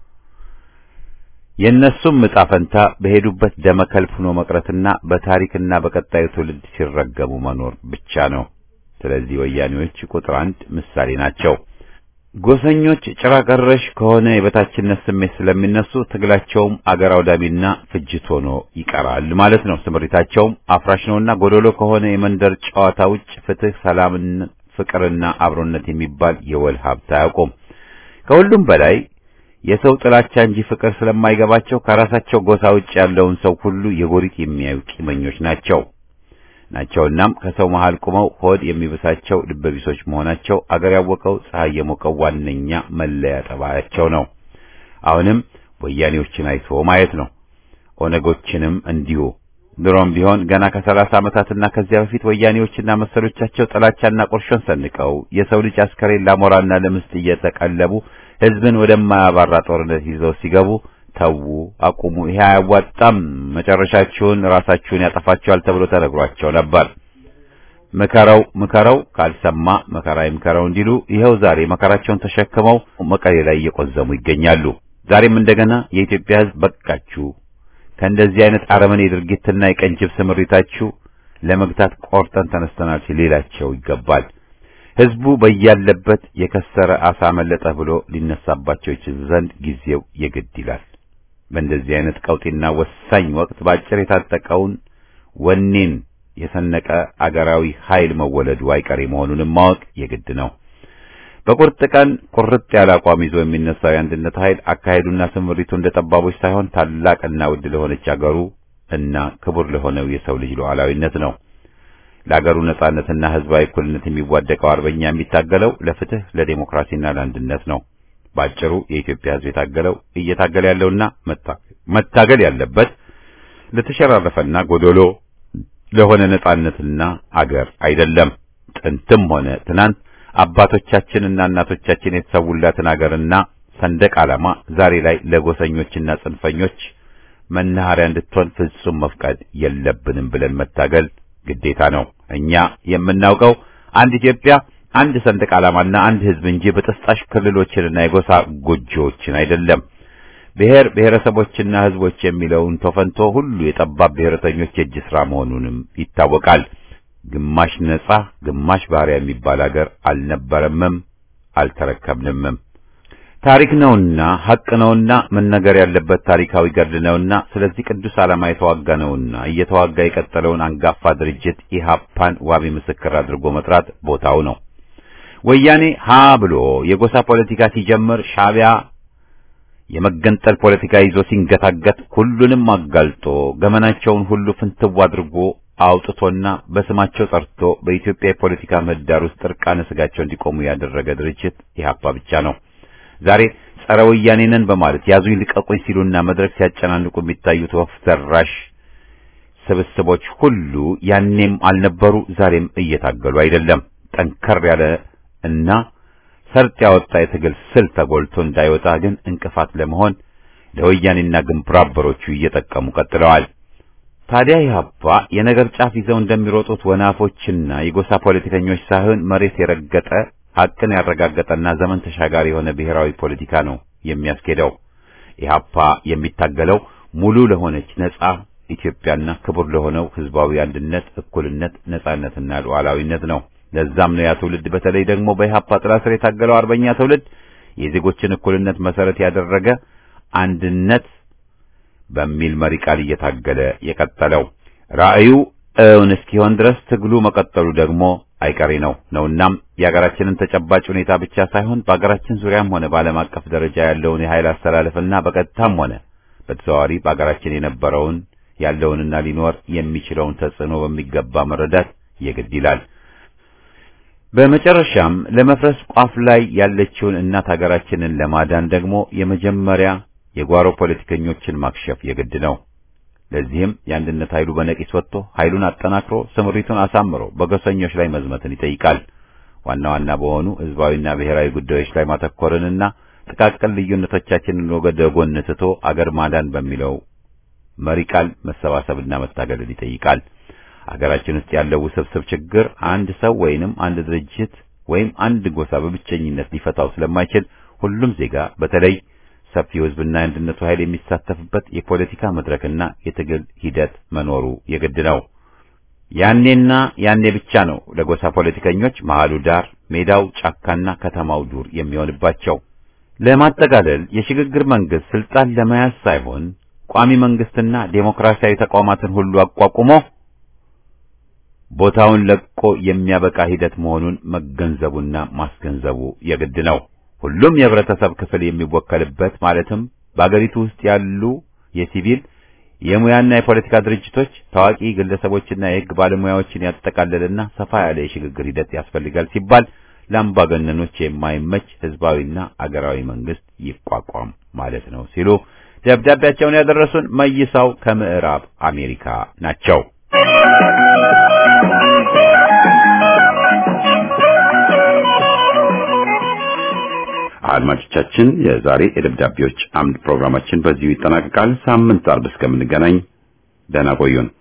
የእነሱም ዕጣ ፈንታ በሄዱበት ደመከልብ ሆኖ መቅረትና በታሪክና በቀጣዩ ትውልድ ሲረገሙ መኖር ብቻ ነው። ስለዚህ ወያኔዎች ቁጥር አንድ ምሳሌ ናቸው። ጎሰኞች ጭራ ቀረሽ ከሆነ የበታችነት ስሜት ስለሚነሱ ትግላቸውም አገር አውዳሚና ፍጅት ሆኖ ይቀራል ማለት ነው። ስምሪታቸውም አፍራሽ ነውና ጎደሎ ከሆነ የመንደር ጨዋታ ውጭ ፍትህ፣ ሰላምን፣ ፍቅርና አብሮነት የሚባል የወል ሀብት አያውቁም። ከሁሉም በላይ የሰው ጥላቻ እንጂ ፍቅር ስለማይገባቸው ከራሳቸው ጎሳ ውጭ ያለውን ሰው ሁሉ የጎሪጥ የሚያዩ ቂመኞች ናቸው ናቸውናም ከሰው መሃል ቁመው ሆድ የሚብሳቸው ልበቢሶች መሆናቸው አገር ያወቀው ፀሐይ የሞቀው ዋነኛ መለያ ጠባያቸው ነው። አሁንም ወያኔዎችን አይቶ ማየት ነው። ኦነጎችንም እንዲሁ። ድሮም ቢሆን ገና ከሰላሳ ዓመታትና ከዚያ በፊት ወያኔዎችና መሰሎቻቸው ጥላቻና ቁርሾን ሰንቀው የሰው ልጅ አስከሬን ላሞራና ለምስጥ እየተቀለቡ ህዝብን ወደማያባራ ጦርነት ይዘው ሲገቡ ተዉ፣ አቁሙ፣ ይሄ አያዋጣም፣ መጨረሻችሁን ራሳችሁን ያጠፋችኋል ተብሎ ተነግሯቸው ነበር። ምከረው ምከረው ካልሰማ መከራ ይምከረው እንዲሉ ይኸው ዛሬ መከራቸውን ተሸክመው መቀሌ ላይ እየቆዘሙ ይገኛሉ። ዛሬም እንደገና የኢትዮጵያ ህዝብ በቃችሁ፣ ከእንደዚህ አይነት አረመኔ ድርጊትና የቀንጅብ ስምሪታችሁ ለመግታት ቆርጠን ተነስተናል ሲል ሊላቸው ይገባል። ህዝቡ በያለበት የከሰረ አሳ መለጠ ብሎ ሊነሳባቸው ይችል ዘንድ ጊዜው የግድ ይላል። በእንደዚህ አይነት ቀውጢና ወሳኝ ወቅት ባጭር የታጠቀውን ወኔን የሰነቀ አገራዊ ኃይል መወለዱ አይቀሬ መሆኑንም ማወቅ የግድ ነው። በቁርጥ ቀን ቁርጥ ያለ አቋም ይዞ የሚነሳው የአንድነት ኃይል አካሄዱና ስምሪቱ እንደ ጠባቦች ሳይሆን ታላቅና ውድ ለሆነች አገሩ እና ክቡር ለሆነው የሰው ልጅ ሉዓላዊነት ነው። ለአገሩ ነጻነትና ህዝባዊ እኩልነት የሚዋደቀው አርበኛ የሚታገለው ለፍትህ፣ ለዴሞክራሲና ለአንድነት ነው። ባጭሩ የኢትዮጵያ ህዝብ የታገለው እየታገለ ያለውና መታገል ያለበት ለተሸራረፈና ጎዶሎ ለሆነ ነጻነትና አገር አይደለም። ጥንትም ሆነ ትናንት አባቶቻችንና እናቶቻችን የተሰውላትን አገርና ሰንደቅ ዓላማ ዛሬ ላይ ለጎሰኞችና ጽንፈኞች መናኸሪያ እንድትሆን ፍጹም መፍቀድ የለብንም ብለን መታገል ግዴታ ነው። እኛ የምናውቀው አንድ ኢትዮጵያ፣ አንድ ሰንደቅ ዓላማና አንድ ህዝብ እንጂ በጥስጣሽ ክልሎችንና የጎሳ ጎጆዎችን አይደለም። ብሔር ብሔረሰቦችና ህዝቦች የሚለውን ተፈንቶ ሁሉ የጠባብ ብሔረተኞች የእጅ ስራ መሆኑንም ይታወቃል። ግማሽ ነጻ ግማሽ ባሪያ የሚባል አገር አልነበረምም አልተረከብንምም። ታሪክ ነውና ሐቅ ነውና መነገር ያለበት ታሪካዊ ገድል ነውና ስለዚህ ቅዱስ ዓላማ የተዋጋ ነውና እየተዋጋ የቀጠለውን አንጋፋ ድርጅት ኢህአፓን ዋቢ ምስክር አድርጎ መጥራት ቦታው ነው። ወያኔ ሀ ብሎ የጎሳ ፖለቲካ ሲጀምር ሻዕቢያ የመገንጠል ፖለቲካ ይዞ ሲንገታገት ሁሉንም አጋልጦ ገመናቸውን ሁሉ ፍንትው አድርጎ አውጥቶና በስማቸው ጠርቶ በኢትዮጵያ የፖለቲካ ምህዳር ውስጥ እርቃነ ስጋቸው እንዲቆሙ ያደረገ ድርጅት ኢህአፓ ብቻ ነው። ዛሬ ጸረ ወያኔ ነን በማለት ያዙኝ ልቀቁኝ ሲሉና መድረክ ሲያጨናንቁ የሚታዩት ወፍ ዘራሽ ስብስቦች ሁሉ ያኔም አልነበሩ፣ ዛሬም እየታገሉ አይደለም። ጠንከር ያለ እና ሰርጥ ያወጣ የትግል ስልት ተጎልቶ እንዳይወጣ ግን እንቅፋት ለመሆን ለወያኔና ግንባር አበሮቹ እየጠቀሙ ቀጥለዋል። ታዲያ ኢህአፓ የነገር ጫፍ ይዘው እንደሚሮጡት ወናፎችና የጎሳ ፖለቲከኞች ሳይሆን መሬት የረገጠ ሐቅን ያረጋገጠና ዘመን ተሻጋሪ የሆነ ብሔራዊ ፖለቲካ ነው የሚያስኬደው። ኢህአፓ የሚታገለው ሙሉ ለሆነች ነጻ ኢትዮጵያና ክቡር ለሆነው ህዝባዊ አንድነት፣ እኩልነት፣ ነጻነትና ሉዓላዊነት ነው። ለዛም ነው ያ ትውልድ በተለይ ደግሞ በኢህአፓ ጥላ ስር የታገለው አርበኛ ትውልድ የዜጎችን እኩልነት መሰረት ያደረገ አንድነት በሚል መሪ ቃል እየታገለ የቀጠለው ራዕዩ እውን እስኪሆን ድረስ ትግሉ መቀጠሉ ደግሞ አይቀሬ ነው ነውናም የሀገራችንን ተጨባጭ ሁኔታ ብቻ ሳይሆን በሀገራችን ዙሪያም ሆነ በዓለም አቀፍ ደረጃ ያለውን የኃይል አስተላለፍና በቀጥታም ሆነ በተዘዋዋሪ በሀገራችን የነበረውን ያለውንና ሊኖር የሚችለውን ተጽዕኖ በሚገባ መረዳት የግድ ይላል። በመጨረሻም ለመፍረስ ቋፍ ላይ ያለችውን እናት ሀገራችንን ለማዳን ደግሞ የመጀመሪያ የጓሮ ፖለቲከኞችን ማክሸፍ የግድ ነው። ለዚህም የአንድነት ኃይሉ በነቂስ ወጥቶ ኃይሉን አጠናክሮ ስምሪቱን አሳምሮ በጎሰኞች ላይ መዝመትን ይጠይቃል። ዋና ዋና በሆኑ ህዝባዊና ብሔራዊ ጉዳዮች ላይ ማተኮርንና ጥቃቅን ልዩነቶቻችንን ወደ ጎን ትቶ አገር ማዳን በሚለው መሪ ቃል መሰባሰብና መታገልን ይጠይቃል። አገራችን ውስጥ ያለው ውስብስብ ችግር አንድ ሰው ወይንም አንድ ድርጅት ወይም አንድ ጎሳ በብቸኝነት ሊፈታው ስለማይችል ሁሉም ዜጋ በተለይ ሰፊው ህዝብና የአንድነቱ ኃይል የሚሳተፍበት የፖለቲካ መድረክና የትግል ሂደት መኖሩ የግድ ነው። ያኔና ያኔ ብቻ ነው ለጎሳ ፖለቲከኞች መሃሉ ዳር፣ ሜዳው ጫካና ከተማው ዱር የሚሆንባቸው። ለማጠቃለል የሽግግር መንግስት ስልጣን ለመያዝ ሳይሆን ቋሚ መንግስትና ዴሞክራሲያዊ ተቋማትን ሁሉ አቋቁሞ ቦታውን ለቆ የሚያበቃ ሂደት መሆኑን መገንዘቡና ማስገንዘቡ የግድ ነው። ሁሉም የህብረተሰብ ክፍል የሚወከልበት ማለትም በአገሪቱ ውስጥ ያሉ የሲቪል የሙያና የፖለቲካ ድርጅቶች፣ ታዋቂ ግለሰቦችና የህግ ባለሙያዎችን ያጠቃለልና ሰፋ ያለ የሽግግር ሂደት ያስፈልጋል ሲባል ለአምባገነኖች የማይመች ህዝባዊና አገራዊ መንግስት ይቋቋም ማለት ነው ሲሉ ደብዳቤያቸውን ያደረሱን መይሳው ከምዕራብ አሜሪካ ናቸው። አድማጮቻችን የዛሬ የደብዳቤዎች አምድ ፕሮግራማችን በዚሁ ይጠናቀቃል። ሳምንት አርብ እስከምንገናኝ ደህና ቆዩን።